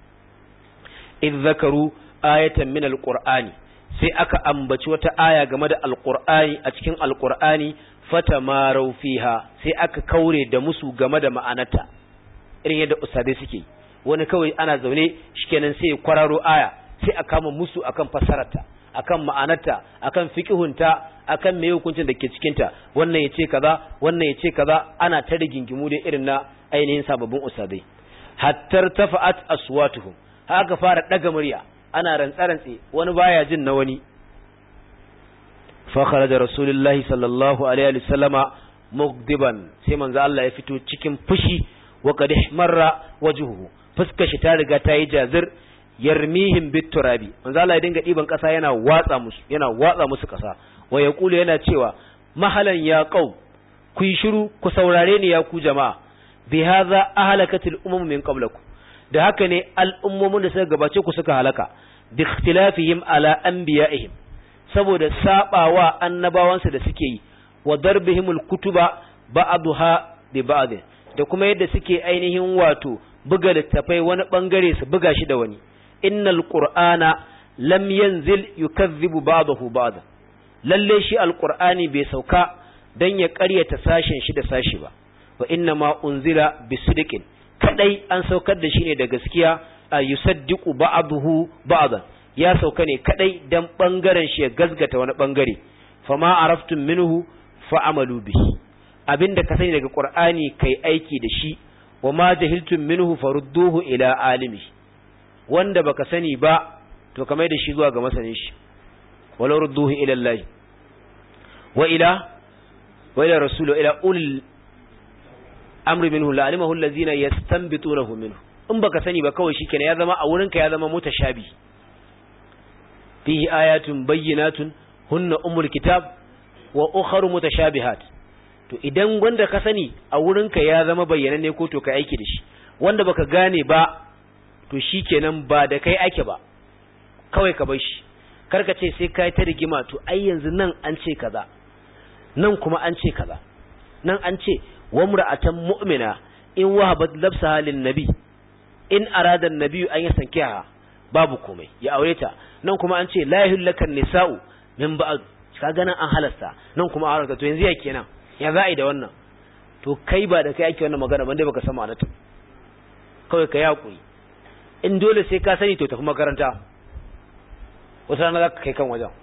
in zakaru ayatan min alqur'ani sai aka ambaci wata aya game da alqur'ani a cikin alqur'ani fatamarau fiha sai aka kaure da musu game da ma'anarta irin yadda ustadai suke wani kawai ana zaune shikenan sai kwararo aya sai a kama musu akan fasararta akan ma'anarta akan fiqhunta akan me hukuncin da ke cikin ta wannan yace kaza wannan yace kaza ana ta rigingimu da irin na ainihin sababbin ustadai hattar tafa'at aswatuhum haka fara daga murya ana rantsarantse wani baya jin na wani fa kharaja rasulullahi sallallahu alaihi wasallama mugdiban sai manzo Allah ya fito cikin fushi wa qad ihmarra wajhuhu fuskar shi ta riga ta yi jazir yarmihim biturabi manzo Allah ya dinga diban kasa yana watsa musu yana watsa musu kasa wa yaqulu yana cewa mahalan ya qaum ku yi shiru ku saurare ni ya ku jama'a bi hadha ahlakatil umam min qablakum da haka ne al'ummomin da suka gabace ku suka halaka bi ikhtilafihim ala anbiya'ihim saboda sabawa annabawansu da suke yi wa darbihimul kutuba ba'daha bi ba'd da kuma yadda suke ainihin wato buga littafai wani bangare su buga shi da wani innal qur'ana lam yanzil yukazzibu ba'dahu ba'd lalle shi alqur'ani bai sauka dan ya ƙaryata sashen shi da sashi ba wa inna ma unzila bisidqin kadai an saukar da shi ne da gaskiya a yusaddiqu ba'dahu ba'dan ya sauka ne kadai dan bangaren shi ya gazgata wani bangare fama araftum minhu fa'amalu bihi abinda ka sani daga qur'ani kai aiki da shi wa ma jahiltum minhu farudduhu ila alimi wanda baka sani ba to kamar da shi zuwa ga masanin shi wala rudduhu ila Allah wa ila wa ila rasul ila ulil amri minhu la alimahu allazina yastanbitunahu minhu in baka sani ba kawai shikenan ya zama a wurinka ya zama mutashabi fihi ayatun bayyinatun hunna umul kitab wa ukharu mutashabihat to idan wanda ka sani a wurinka ya zama bayyananne ko to ka aiki da shi wanda baka gane ba to shikenan ba da kai ake ba kawai ka bar shi karka ce sai kai ta rigima to ai yanzu nan an ce kaza nan kuma an ce kaza nan an ce wa mura'atan mu'mina in wahabat labsaha lin nabi in arada an-nabi an yasankiha babu komai ya aure ta nan kuma an ce la yahillakan nisa'u min ba'd kaga nan an halasta nan kuma an to yanzu ya kenan ya za'i da wannan to kai ba da kai ake wannan magana ban dai baka san ma'anarta kawai ka yakuri in dole sai ka sani to tafi makaranta wata rana za ka kai kan wajen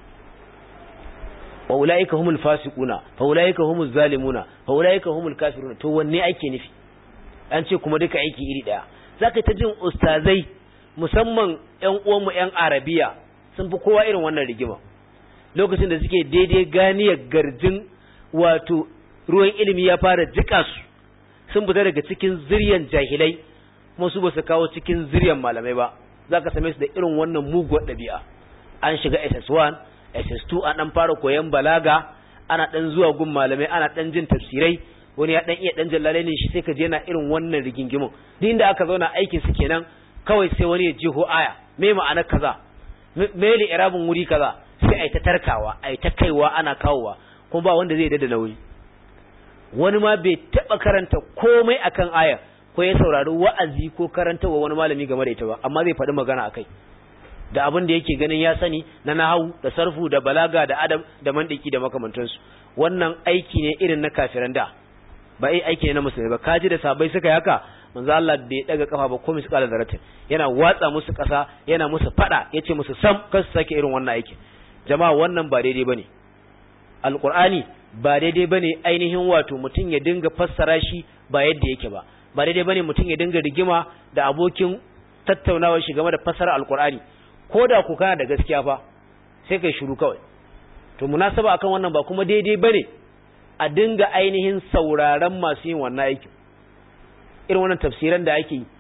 wa ulaika humul fasiquna fa ulaika humuz zalimuna fa ulaika humul kafiruna to wanne ake nufi an ce kuma duka aiki iri daya zaka ta jin ustazai musamman ƴan uwanmu ƴan arabiya sun fi kowa irin wannan rigima lokacin da suke daidai ganiyar garjin wato ruwan ilimi ya fara jika su sun fita daga cikin ziryan jahilai kuma su ba su kawo cikin ziryan malamai ba za ka same su da irin wannan muguwar ɗabi'a an shiga ss1 ss2 an ɗan fara koyon balaga ana ɗan zuwa gun malamai ana ɗan jin tafsirai wani ya ɗan iya ɗan jallale ne shi sai ka je na irin wannan rigingimin duk inda aka zauna aikin su kenan kawai sai wani ya jiho aya me ma'ana kaza me li irabun wuri kaza sai ai ta tarkawa ai ta kaiwa ana kawowa kuma ba wanda zai dada nauyi wani ma bai taba karanta komai akan aya ko ya saurari wa'azi ko karantawa wani malami game da ita ba amma zai faɗi magana akai da abin da yake ganin ya sani na nahawu da sarfu da balaga da adab da mandiki da makamantansu wannan aiki ne irin na kafiran da ba ai aiki ne na musulmi ba kaji da sabai suka yaka manzo Allah bai daga kafa ba komai su kala zaratin yana watsa musu kasa yana musu fada yace musu sam kar su sake irin wannan aikin jama'a wannan ba daidai bane alqur'ani ba daidai bane ainihin wato mutum ya dinga fassara shi ba yadda yake ba ba daidai bane mutum ya dinga rigima da abokin tattaunawar shi game da fassara alqur'ani ko da ku kana da gaskiya fa sai kai shiru kawai to munasaba akan wannan ba kuma daidai bane a dinga ainihin sauraron masu yin wannan aikin irin wannan tafsiran da ake yi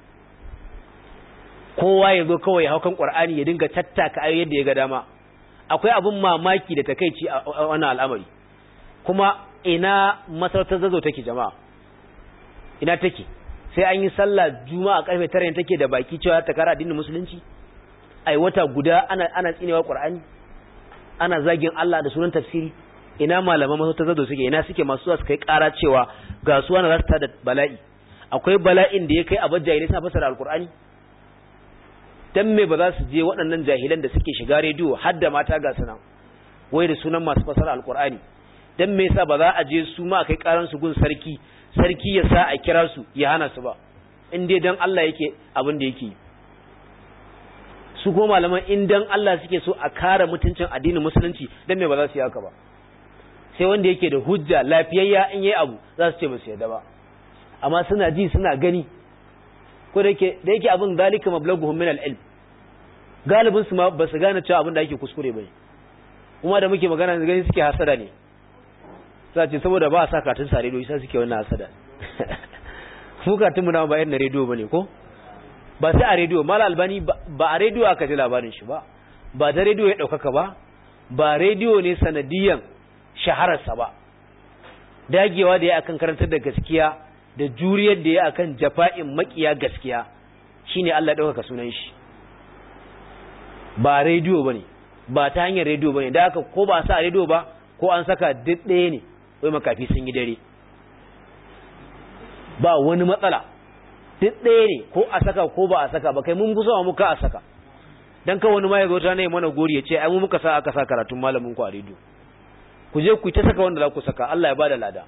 kowa ya zo kawai ya haukan qur'ani ya dinga tattaka ayoyi yadda ya ga dama akwai abin mamaki da takeici a wannan al'amari kuma ina masarautar zazo take jama'a ina take sai an yi sallah juma'a karfe 9 take da baki cewa ta kara addinin musulunci ai wata guda ana ana tsinewa qur'ani ana zagin Allah da sunan tafsiri ina malaman masarautar zazo suke ina suke masu su kai kara cewa ga su wani rasta da bala'i akwai bala'in da ya kai abin jahilai suna fasara alqur'ani dan me ba za su je waɗannan jahilan da suke shiga rediyo har da mata ga sunan wai da sunan masu fasara alqur'ani dan me yasa ba za a je su ma kai karan su gun sarki sarki ya sa a kira su ya hana su ba in dai dan Allah yake abin da yake su ko malaman in dan Allah suke so a kare mutuncin addinin musulunci dan me ba za su yi haka ba sai wanda yake da hujja lafiyayya in yayi abu za su ce ba su yarda ba amma suna ji suna gani ko da yake da yake abin zalika mablaghuhum min al-ilm galibin su ma ba su gane cewa abin da ake kuskure bane kuma da muke magana gani suke hasada ne sai ce saboda ba a sa katun sa rediyo sai suke wannan hasada mu katun mu na ba irin rediyo bane ko ba sai a rediyo mala albani ba a rediyo aka ji labarin shi ba ba da rediyo ya ɗaukaka ba ba rediyo ne sanadiyan shahararsa ba dagewa da ya akan karantar da gaskiya da juriyar da ya akan jafa'in makiya gaskiya shine Allah ya ɗaukaka sunan shi ba rediyo bane ba ta hanyar rediyo bane da aka ko ba sa a rediyo ba ko an saka duk ɗaya ne wai makafi sun yi dare ba wani matsala duk ɗaya ne ko a saka ko ba a saka ba kai mun gusa muka a saka dan ka wani ma ya zo ta ne mana gori ya ce ai mu muka sa aka sa karatun malamin ku a rediyo ku je ku ta saka wanda za ku saka Allah ya bada lada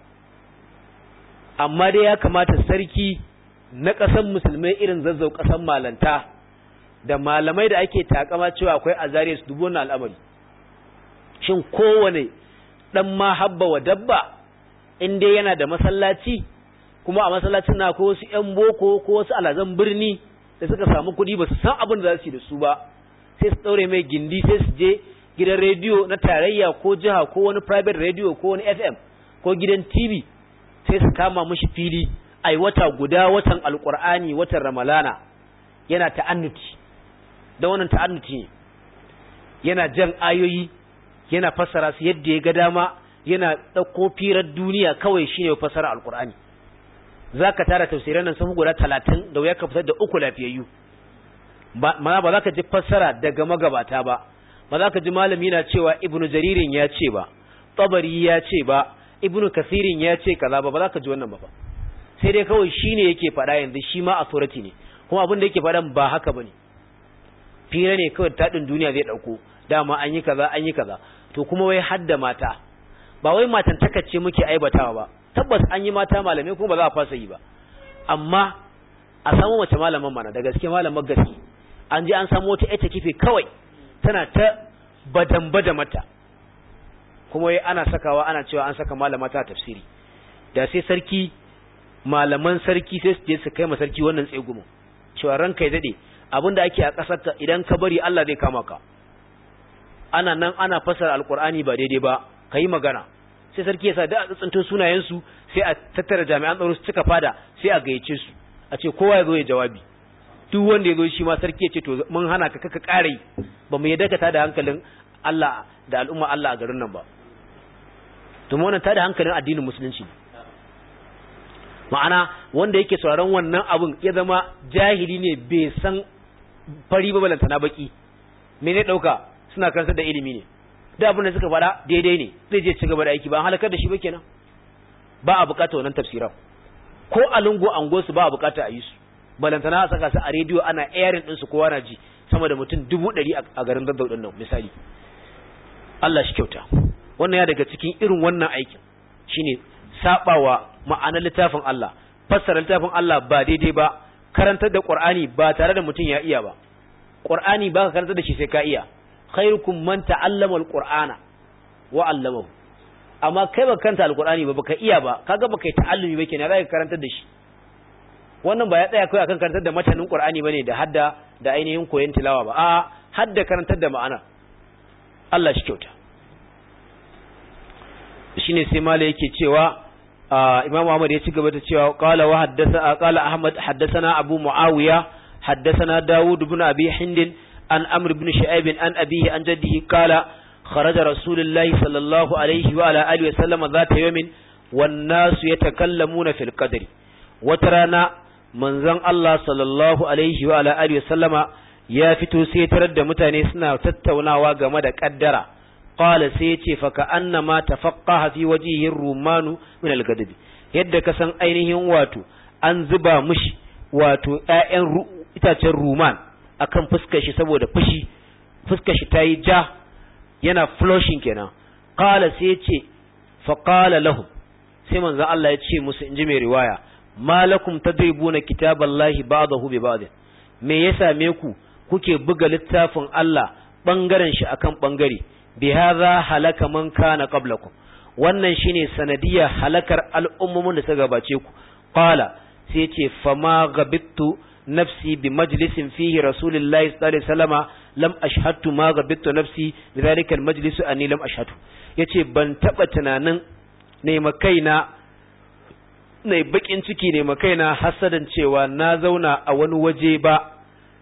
amma dai ya kamata sarki na ƙasar musulmai irin zazzau ƙasar malanta da malamai da ake takama cewa akwai azariya su dubu wannan al'amari shin kowane dan ma habba wa dabba in dai yana da masallaci kuma a masallacin na ko wasu ƴan boko ko wasu alazan birni da suka samu kuɗi ba su san abin da za su yi da su ba sai su ɗaure mai gindi sai su je gidan rediyo na tarayya ko jiha ko wani private radio ko wani fm ko gidan tv sai su kama mushi fili ai wata guda watan alkur'ani watan ramalana yana ta'annuti da wannan ta'annuti ne yana jan ayoyi yana fassara su yadda ya ga dama yana ɗauko firar duniya kawai shine fassara alkur'ani za ka tara tafsirai nan sun guda talatin da wuya ka fitar da uku lafiyayyu mana ba za ka ji fassara daga magabata ba ba za ka ji malami na cewa ibnu jaririn ya ce ba tabari ya ce ba ibnu kasirin ya ce kaza ba ba za ka ji wannan ba fa sai dai kawai shine yake faɗa yanzu shi ma authority ne kuma abin da yake faɗan ba haka bane fira ne kawai taɗin duniya zai ɗauko dama an yi kaza an yi kaza to kuma wai hadda mata ba wai matan takacce muke aibatawa ba tabbas an yi mata malamai kuma ba za a fasa yi ba amma a samu mace malaman mana da gaske malaman gaske an je an samu wata ita kife kawai tana ta badan bada mata kuma wai ana sakawa ana cewa an saka malama ta tafsiri da sai sarki malaman sarki sai su je su kai ma sarki wannan tsegumin cewa ranka ya dade abinda ake a kasar ka idan ka bari Allah zai kama ka ana nan ana fasara alqur'ani ba daidai ba kai magana sai sarki ya sa da a tsinto sunayen su sai a tattara jami'an tsaro su cika fada sai a gayyace su a ce kowa ya zo ya jawabi duk wanda ya zo shi ma sarki ya ce to mun hana ka kaka kare ba mu yadda ka tada hankalin Allah da al'umma Allah a garin nan ba to mu wannan tada hankalin addinin musulunci ma'ana wanda yake sauraron wannan abun ya zama jahili ne bai san fari ba balanta na baki me ne dauka suna karantar da ilimi ne da abin da suka faɗa daidai ne zai je ci gaba da aiki ba an halakar da shi ba kenan ba a bukata wannan tafsiran ko a lungu ango su ba a bukata a yi su balantana a saka su a rediyo ana airing din su kowa na ji sama da mutum dubu ɗari a garin zazzau ɗin nan misali Allah shi kyauta wannan ya daga cikin irin wannan aikin shine sabawa ma'anar littafin Allah fassara littafin Allah ba daidai ba karantar da Qur'ani ba tare da mutum ya iya ba Qur'ani ba ka karantar da shi sai ka iya khairukum man ta'allama al-Qur'ana wa 'allamahu amma kai ba kanta al-Qur'ani ba baka iya ba kaga baka yi ta'allumi ba kenan zaka karantar da shi wannan ba ya tsaya kai akan karantar da matanin Qur'ani bane da hadda da ainihin koyon tilawa ba a hadda karantar da ma'ana Allah shi kyauta shine sai mala yake cewa Imam Ahmad ya ci gaba da cewa qala wa haddatha qala Ahmad haddathana Abu Muawiya haddathana Dawud ibn Abi Hind an Amr ibn Shu'aib an abihi an jaddihi qala kharaja Rasulullahi sallallahu alaihi wa ala alihi wa sallam zata yawmin wan nasu yatakallamuna fil qadri wata rana manzon Allah sallallahu alaihi wa ala alihi wa sallama ya fito sai tarar da mutane suna tattaunawa game da kaddara qala sai yace fa ka annama tafaqqaha fi wajhihi rumanu min al-gadabi yadda ka san ainihin wato an zuba mushi wato ƴaƴan itacen ruman akan fuskar shi saboda fushi fuskar shi tayi ja yana flushing kenan qala sai yace fa qala lahum sai manzo Allah ya ce musu inji mai riwaya malakum tadribuna kitaballahi ba'dahu bi ba'd me ya same ku kuke buga littafin Allah bangaren shi akan bangare bi hadha halaka man kana qablakum wannan shine sanadiyar halakar al'ummomin da suka gabace ku qala sai ce fama gabittu nafsi bi majlisin fihi rasulullahi sallallahu alaihi wasallama lam ashhadu ma gabittu nafsi bi dhalika almajlis anni lam ashhadu yace ban taba tunanin ne makaina ne bakin ciki ne makaina hasadan cewa na zauna a wani waje ba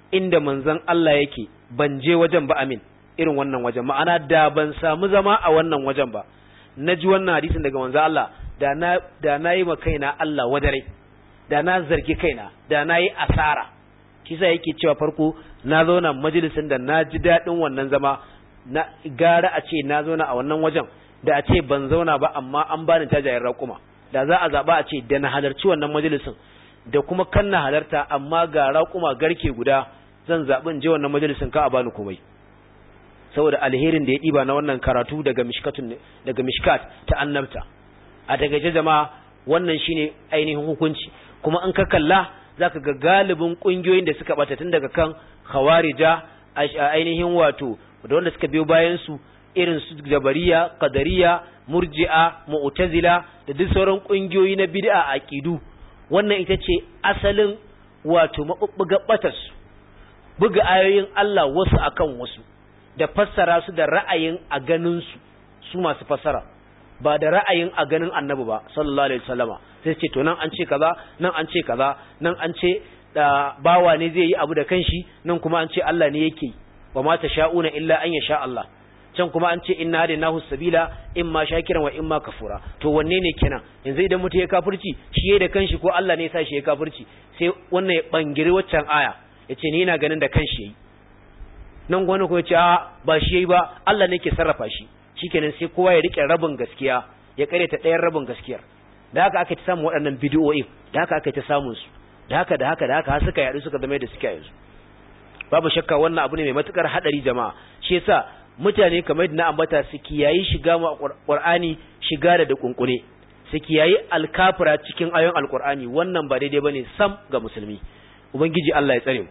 inda manzon Allah yake ban je wajen ba amin irin wannan wajen ma'ana da ban samu zama a wannan wajen ba na ji wannan hadisin daga manzon Allah da na da na yi ma kaina Allah wadare da na zargi kaina da na yi asara kisa yake cewa farko na zauna majalisin da na ji daɗin wannan zama na gara a ce na zauna a wannan wajen da a ce ban zauna ba amma an bani tajayen raƙuma da za a zaɓa a ce da na halarci wannan majalisin da kuma kan na halarta amma ga raƙuma garke guda zan zaɓi in je wannan majalisin ka a bani komai saboda alherin da ya ɗiba na wannan karatu daga mishkatun daga mishkat ta annabta a takaice jama'a wannan shine ainihin hukunci kuma in ka kalla zaka ga galibin kungiyoyin da suka bata tun daga kan khawarija ainihin wato da wanda suka biyo bayan su irin su jabariya qadariya murji'a mu'tazila da duk sauran kungiyoyi na bid'a aqidu wannan ita ce asalin wato mabubbuga batas buga ayoyin Allah wasu akan wasu da fassara su da ra'ayin a ganin su su masu fassara ba da ra'ayin a ganin annabi ba sallallahu alaihi wasallama sai ce to nan an ce kaza nan an ce kaza nan an ce da bawa ne zai yi abu da kanshi nan kuma an ce Allah ne yake wa ma sha'una illa an yasha Allah can kuma an ce inna hadinahu sabila imma shakiran wa imma kafura to wanne ne kenan yanzu idan mutum ya kafirci shi yayi da kanshi ko Allah ne ya sa shi ya kafirci sai wannan ya bangire waccan aya yace ni ina ganin da kanshi yayi nan gwani ko ya ce a ba shi yayi ba Allah ne ke sarrafa shi shikenan sai kowa ya rike rabin gaskiya ya kare ta ɗayan rabin gaskiyar da haka aka ta samu waɗannan bidiyoyi da haka aka ta samun su da haka da haka da haka har suka yaɗu suka zama da suke yanzu babu shakka wannan abu ne mai matukar hadari jama'a shi yasa mutane kamar na ambata su kiyayi shiga ma Qur'ani shiga da dukunkune su kiyayi alkafira cikin ayoyin alqur'ani wannan ba daidai bane sam ga musulmi ubangiji Allah ya tsare mu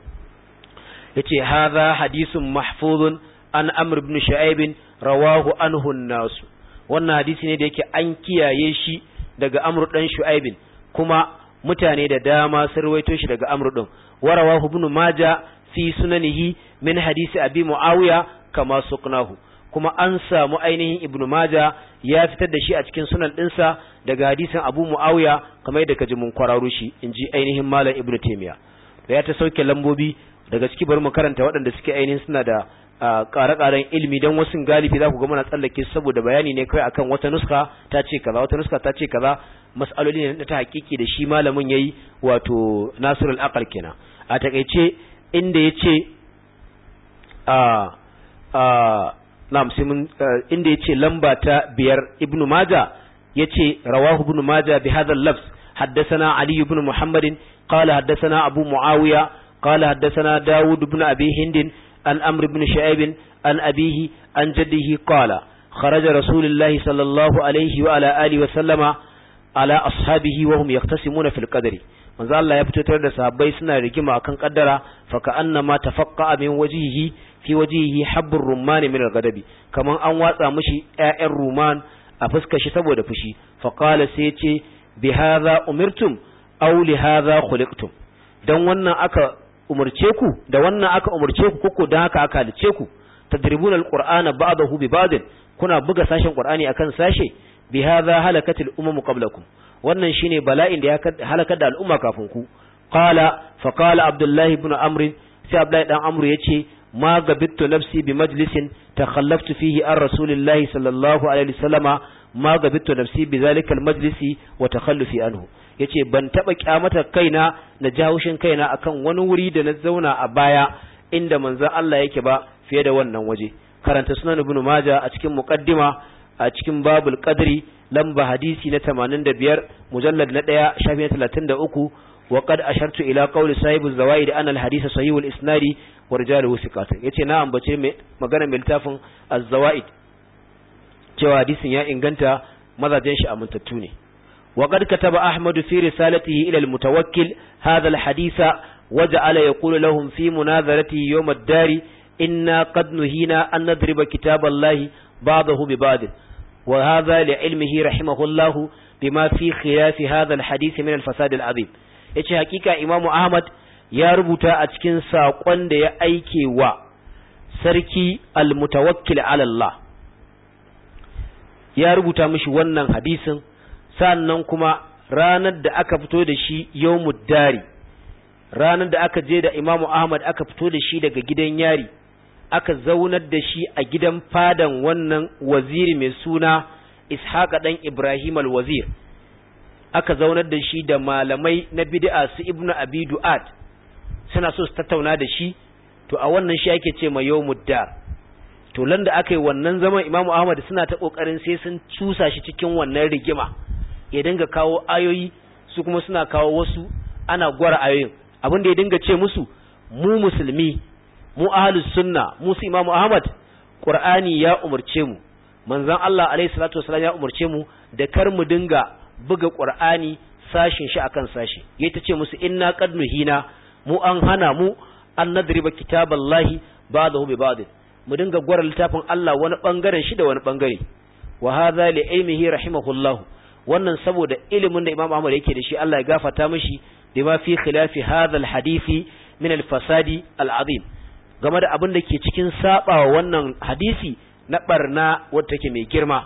yace hadha hadithun mahfuzun an amr ibn shu'aib rawahu anhu an-nas wannan hadisi ne da yake an kiyaye shi daga amr dan shu'aib kuma mutane da dama sun rawaito shi daga amr din warawahu ibn majah fi sunanihi min hadisi abi muawiya kama suqnahu kuma an samu ainihin ibnu maja ya fitar da shi a cikin sunan dinsa daga hadisin abu muawiya kamar yadda kaji mun kwararo shi inji ainihin malam ibnu taymiya da ya ta sauke lambobi daga ciki bari mu karanta waɗanda suke ainihin suna da ƙare-ƙaren ilimi don wasu galibi za ku ga muna tsallake saboda bayani ne kai akan wata nuska ta ce kaza wata nuska ta ce kaza mas'aloli ne ta hakiki da shi malamin yayi wato nasirul aqal kenan a takeice inda yace a a na'am sai mun inda yace lamba ta biyar ibnu maja yace rawahu ibnu maja bi hadha al-lafz haddathana ali ibn muhammad qala haddathana abu muawiya qala haddathana daud ibn abi hind an amr ibn shu'aib an abihi an jaddihi qala خرج رسول الله صلى الله عليه وعلى آله وسلم على أصحابه وهم يقتسمون في القدر manzo Allah ya fito tare da sahabbai suna rigima akan kaddara fa ka annama tafaqqa min wajhihi fi wajhihi habbur rumman min al-ghadabi kaman an watsa mishi ƴaƴan ruman a fuskar shi saboda fushi fa qala sai ya ce bi hadha umirtum aw li hadha khuliqtum dan wannan aka umurce ku da wannan aka umurce ku koko dan haka aka halice ku tadribuna al-qur'ana ba'dahu bi ba'd kuna buga sashen qur'ani akan sashe bi hadha halakatil umam qablakum wannan shine bala'in da ya halakar da al'umma kafin ku qala fa qala abdullahi ibn amr sai abdullahi dan amr yace ma gabittu nafsi bi majlisin takhallaftu fihi an rasulillahi sallallahu alaihi wasallama ma gabittu nafsi bi zalika almajlisi wa takhallufi anhu yace ban taba kyamata kaina na jahushin kaina akan wani wuri da na zauna a baya inda manzon Allah yake ba fiye da wannan waje karanta sunan ibn majah a cikin muqaddima a cikin babul qadri lamba hadisi na 85 mujallad na 1 shafi na 33 wa qad ashartu ila qawli sahibu zawaid anna al-hadith sahih al-isnadi wa rijaluhu thiqat yace na ambace mai magana mai littafin az-zawaid cewa hadisin ya inganta mazajen shi amintattu ne wa qad kataba ahmad fi risalatihi ila al-mutawakkil hadha al-hadith وجعل يقول لهم في مناظرته يوم الدار إنا قد نهينا أن نضرب كتاب الله بعضه ببعض وهذا لعلمه رحمه الله بما في خلاف هذا الحديث من الفساد العظيم yace hakika Imam Ahmad ya rubuta a cikin saƙon da ya aike wa sarki al-mutawakkil ala Allah ya rubuta mishi wannan hadisin sannan kuma ranar da aka fito da shi yawmud dari ranar da aka je da imamu ahmad aka fito da shi daga gidan yari aka zaunar da shi a gidan fadan wannan waziri mai suna ishaqa dan ibrahim al-wazir aka zaunar da shi da malamai na bid'a su ibnu abi du'ad suna so su tattauna da shi to a wannan shi ake ce ma yawmud dar to lan da aka yi wannan zaman imamu ahmad suna ta kokarin sai sun cusa shi cikin wannan rigima ya dinga kawo ayoyi su kuma suna kawo wasu ana gwara ayoyin abin da ya dinga ce musu mu musulmi mu ahlus sunna mu su imamu ahmad qur'ani ya umurce mu manzon Allah alaihi salatu wasallam ya umurce mu da kar mu dinga buga qur'ani sashin shi akan sashi yayi ta ce musu inna qad nuhina mu an hana mu an nadriba kitaballahi ba'dahu bi ba'd mu dinga gwara littafin Allah wani bangaren shi da wani bangare wa hadha li ilmihi rahimahullahu wannan saboda ilimin da Imam Ahmad yake da shi Allah ya gafarta mishi da ma fi khilafi hadha alhadisi min alfasadi alazim game da abin da ke cikin sabawa wannan hadisi na barna wadda take mai girma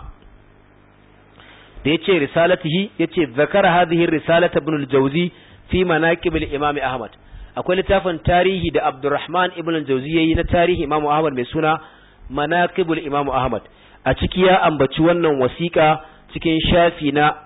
da yace risalatihi yace zakara hadhihi risalata ibn al-jawzi fi manaqib al-imam Ahmad akwai littafin tarihi da Abdurrahman ibn al-Jawzi yayi na tarihi Imam Ahmad mai suna Manaqibul Imam Ahmad a ciki ya ambaci wannan wasiƙa cikin shafi na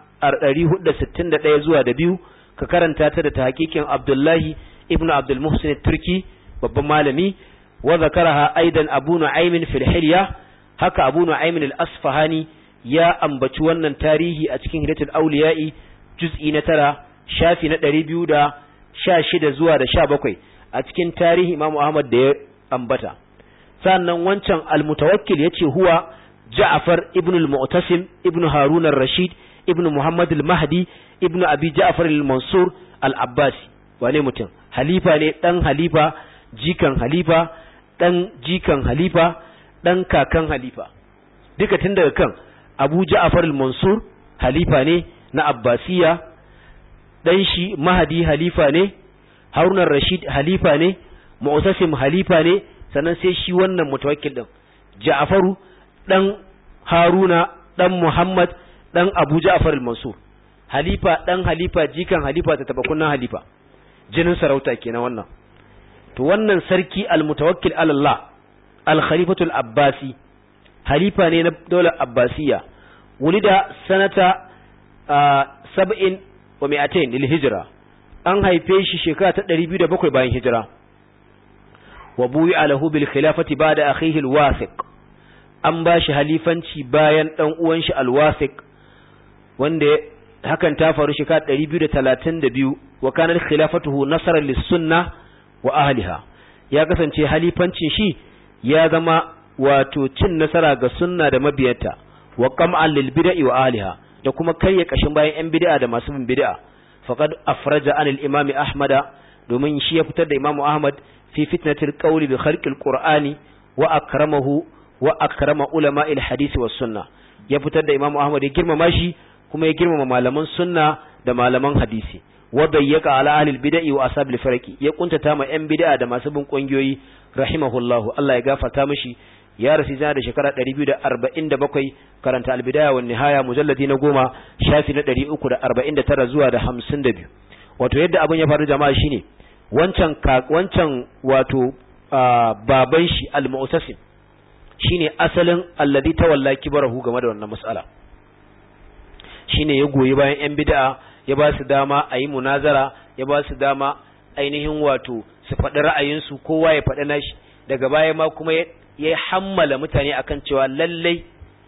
461 zuwa da biyu ka karanta ta da tahqiqin Abdullahi ibn Abdul Muhsin Turki babban malami wa zakaraha aidan Abu Nu'aym fil Hilya haka Abu Nu'aym al-Asfahani ya ambaci wannan tarihi a cikin Hidayatul Awliya'i juz'i na tara shafi na 200 da sha shida zuwa da sha bakwai a cikin tarihi Imam Ahmad da ya ambata sannan wancan al-mutawakkil yace huwa Ja'far ibn al-Mu'tasim ibn Harun ar-Rashid ibn Muhammad al-Mahdi ibn Abi Ja'far al-Mansur al-Abbasi wane mutum halifa ne dan halifa jikan halifa dan jikan halifa dan kakan halifa duka tun daga kan Abu Ja'far al-Mansur halifa ne na Abbasiya dan shi mahadi halifa ne harunan rashid halifa ne mu'tasim halifa ne sannan sai shi wannan mutawakkil din ja'faru dan haruna dan muhammad dan abu ja'far al-mansur halifa dan halifa jikan halifa ta taba kunnan halifa jinin sarauta kenan wannan to wannan sarki al-mutawakkil ala Allah al-khalifatu al-abbasi halifa ne na daular abbasiya wulida sanata sab'in wa mi'atain lil hijra an haife shi shekara ta 207 bayan hijira wa buyi alahu bil khilafati ba'da akhihi al-wasiq an bashi halifanci bayan dan uwan shi al-wasiq wanda hakan ta faru shekara 232 wa kana khilafatuhu nasran lis-sunnah wa ahliha ya kasance halifancin shi ya zama wato cin nasara ga sunna da mabiyarta wa qam'an lil bid'i wa ahliha da kuma karya kashin bayan yan bid'a da masu bin bid'a faqad afraja an al-imam ahmad domin shi ya fitar da imam ahmad fi fitnatil qawli bi khalqil qur'ani wa akramahu wa akrama ulama al-hadith was sunna ya fitar da imam ahmad ya girmama shi kuma ya girmama malaman sunna da malaman hadisi wa dayyaka ala ahli al-bid'i wa ashabil farqi ya kuntata ma yan bid'a da masu bin kungiyoyi rahimahullahu Allah ya gafarta mishi ya rasu zana da shekara 247 karanta albidaya wa nihaya mujalladi na goma shafi na 349 zuwa da 52 wato yadda abin ya faru jama'a shine wancan wancan wato baban shi al-mu'tasim shine asalin alladhi tawalla kibarahu game da wannan mas'ala shine ya goyi bayan yan bid'a ya ba su dama a yi munazara ya ba su dama ainihin wato su faɗi ra'ayinsu kowa ya faɗi nashi daga baya ma kuma ya hammala mutane akan cewa lallai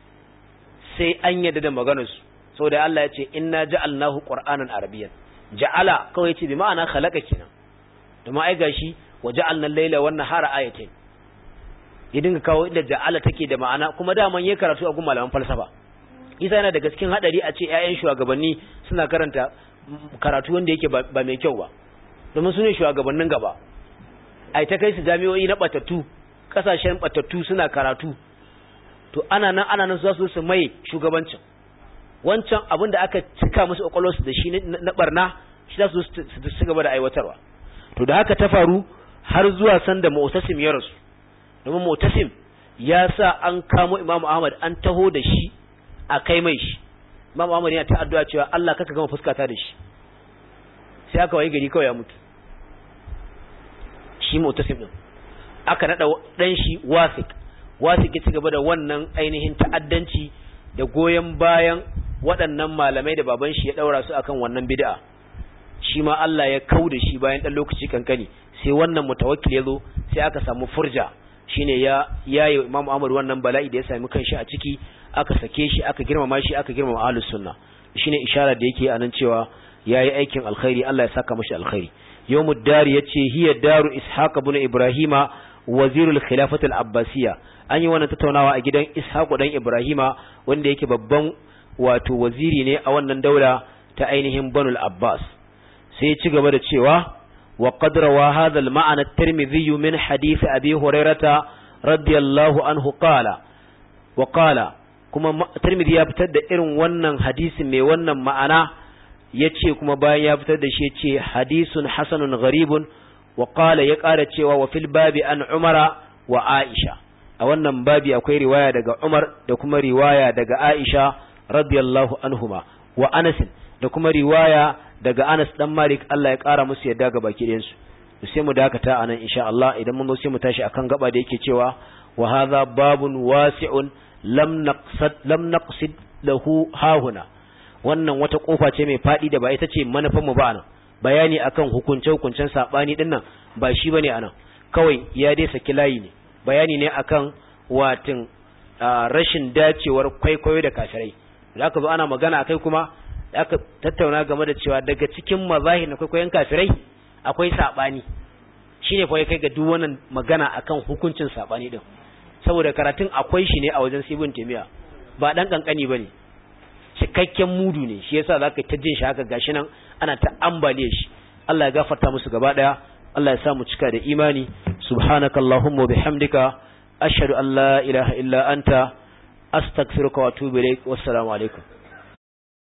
sai an yadda da maganarsu saboda Allah ya ce inna ja'alnahu qur'anan arabiyyan ja'ala kawai ce bi ma'ana khalaqa kenan da ma ai gashi wa ja'alna al-laila wan nahara ayatain ya dinga kawo inda ja'ala take da ma'ana kuma daman yayi karatu a gun malaman falsafa isa yana daga cikin hadari a ce ƴaƴan shugabanni suna karanta karatu wanda yake ba mai kyau ba domin su ne shugabannin gaba ai ta kai su jami'o'i na batattu kasashen batattu suna karatu to ana nan ana nan za su su mai shugabancin wancan abin da aka cika musu kwakwalwarsu da shi na barna shi za su su gaba da aiwatarwa to da haka ta faru har zuwa sanda mu'tasim ya rasu domin mu'tasim ya sa an kamo imamu ahmad an taho da shi a kai mai shi imamu ahmad yana ta addu'a cewa Allah kaka gama fuskata da shi sai aka wayi gari kawai ya mutu shi mu'tasim din aka nada dan shi wasik wasik ya ci gaba da wannan ainihin ta'addanci da goyen bayan waɗannan malamai da baban shi ya daura su akan wannan bid'a shi ma Allah ya kauda shi bayan dan lokaci kankani sai wannan mutawakkil ya zo sai aka samu furja shine ya yayi Imam Ahmad wannan bala'i da ya sami kanshi a ciki aka sake shi aka girmama shi aka girmama ahlus sunna shine isharar da yake anan cewa yayi aikin alkhairi Allah ya saka mashi alkhairi yawmud dari yace hiya daru ishaq ibn ibrahima wazirul khilafati al-abbasiyya an yi wannan tattaunawa a gidan ishaq dan ibrahima wanda yake babban wato waziri ne a wannan daula ta ainihin banul abbas sai ya ci gaba da cewa وقد روى هذا المعنى الترمذي من حديث أبي هريرة رضي الله عنه قال وقال كما الترمذي يبتد إرن ونن حديث مي ونن معنى يتشي كما باين يبتد شيء حديث حسن غريب وقال يقال تشي وفي الباب عن عمر وعائشة a wannan babi akwai riwaya daga Umar da kuma riwaya daga Aisha radiyallahu anhuma wa Anas da kuma riwaya daga Anas dan Malik Allah ya kara musu yadda ga baki ɗayan su sai mu dakata anan insha Allah idan mun sai mu tashi akan gaba da yake cewa wa hadha babun wasi'un lam naqsad lam naqsid lahu hahuna wannan wata kofa ce mai fadi da ba ita ce manufan mu ba anan bayani akan hukunce hukuncen sabani din nan ba shi bane anan kawai ya dai saki layi ne bayani ne akan watin rashin dacewar kwaikwayo da kafirai da aka zo ana magana akai kuma aka tattauna game da cewa daga cikin mazahi na kwaikwayon kafirai akwai sabani shine fa kai ga duk wannan magana akan hukuncin sabani din saboda karatun akwai shi ne a wajen sibin temiya ba dan kankani bane cikakken mudu ne shi yasa zaka ta jin shi haka gashi nan ana ta ambaliye shi Allah ya gafarta musu gaba daya Allah ya sa mu cika da imani subhanakallahumma bihamdika ashhadu an la ilaha illa anta astaghfiruka wa atubu ilaik wassalamu alaikum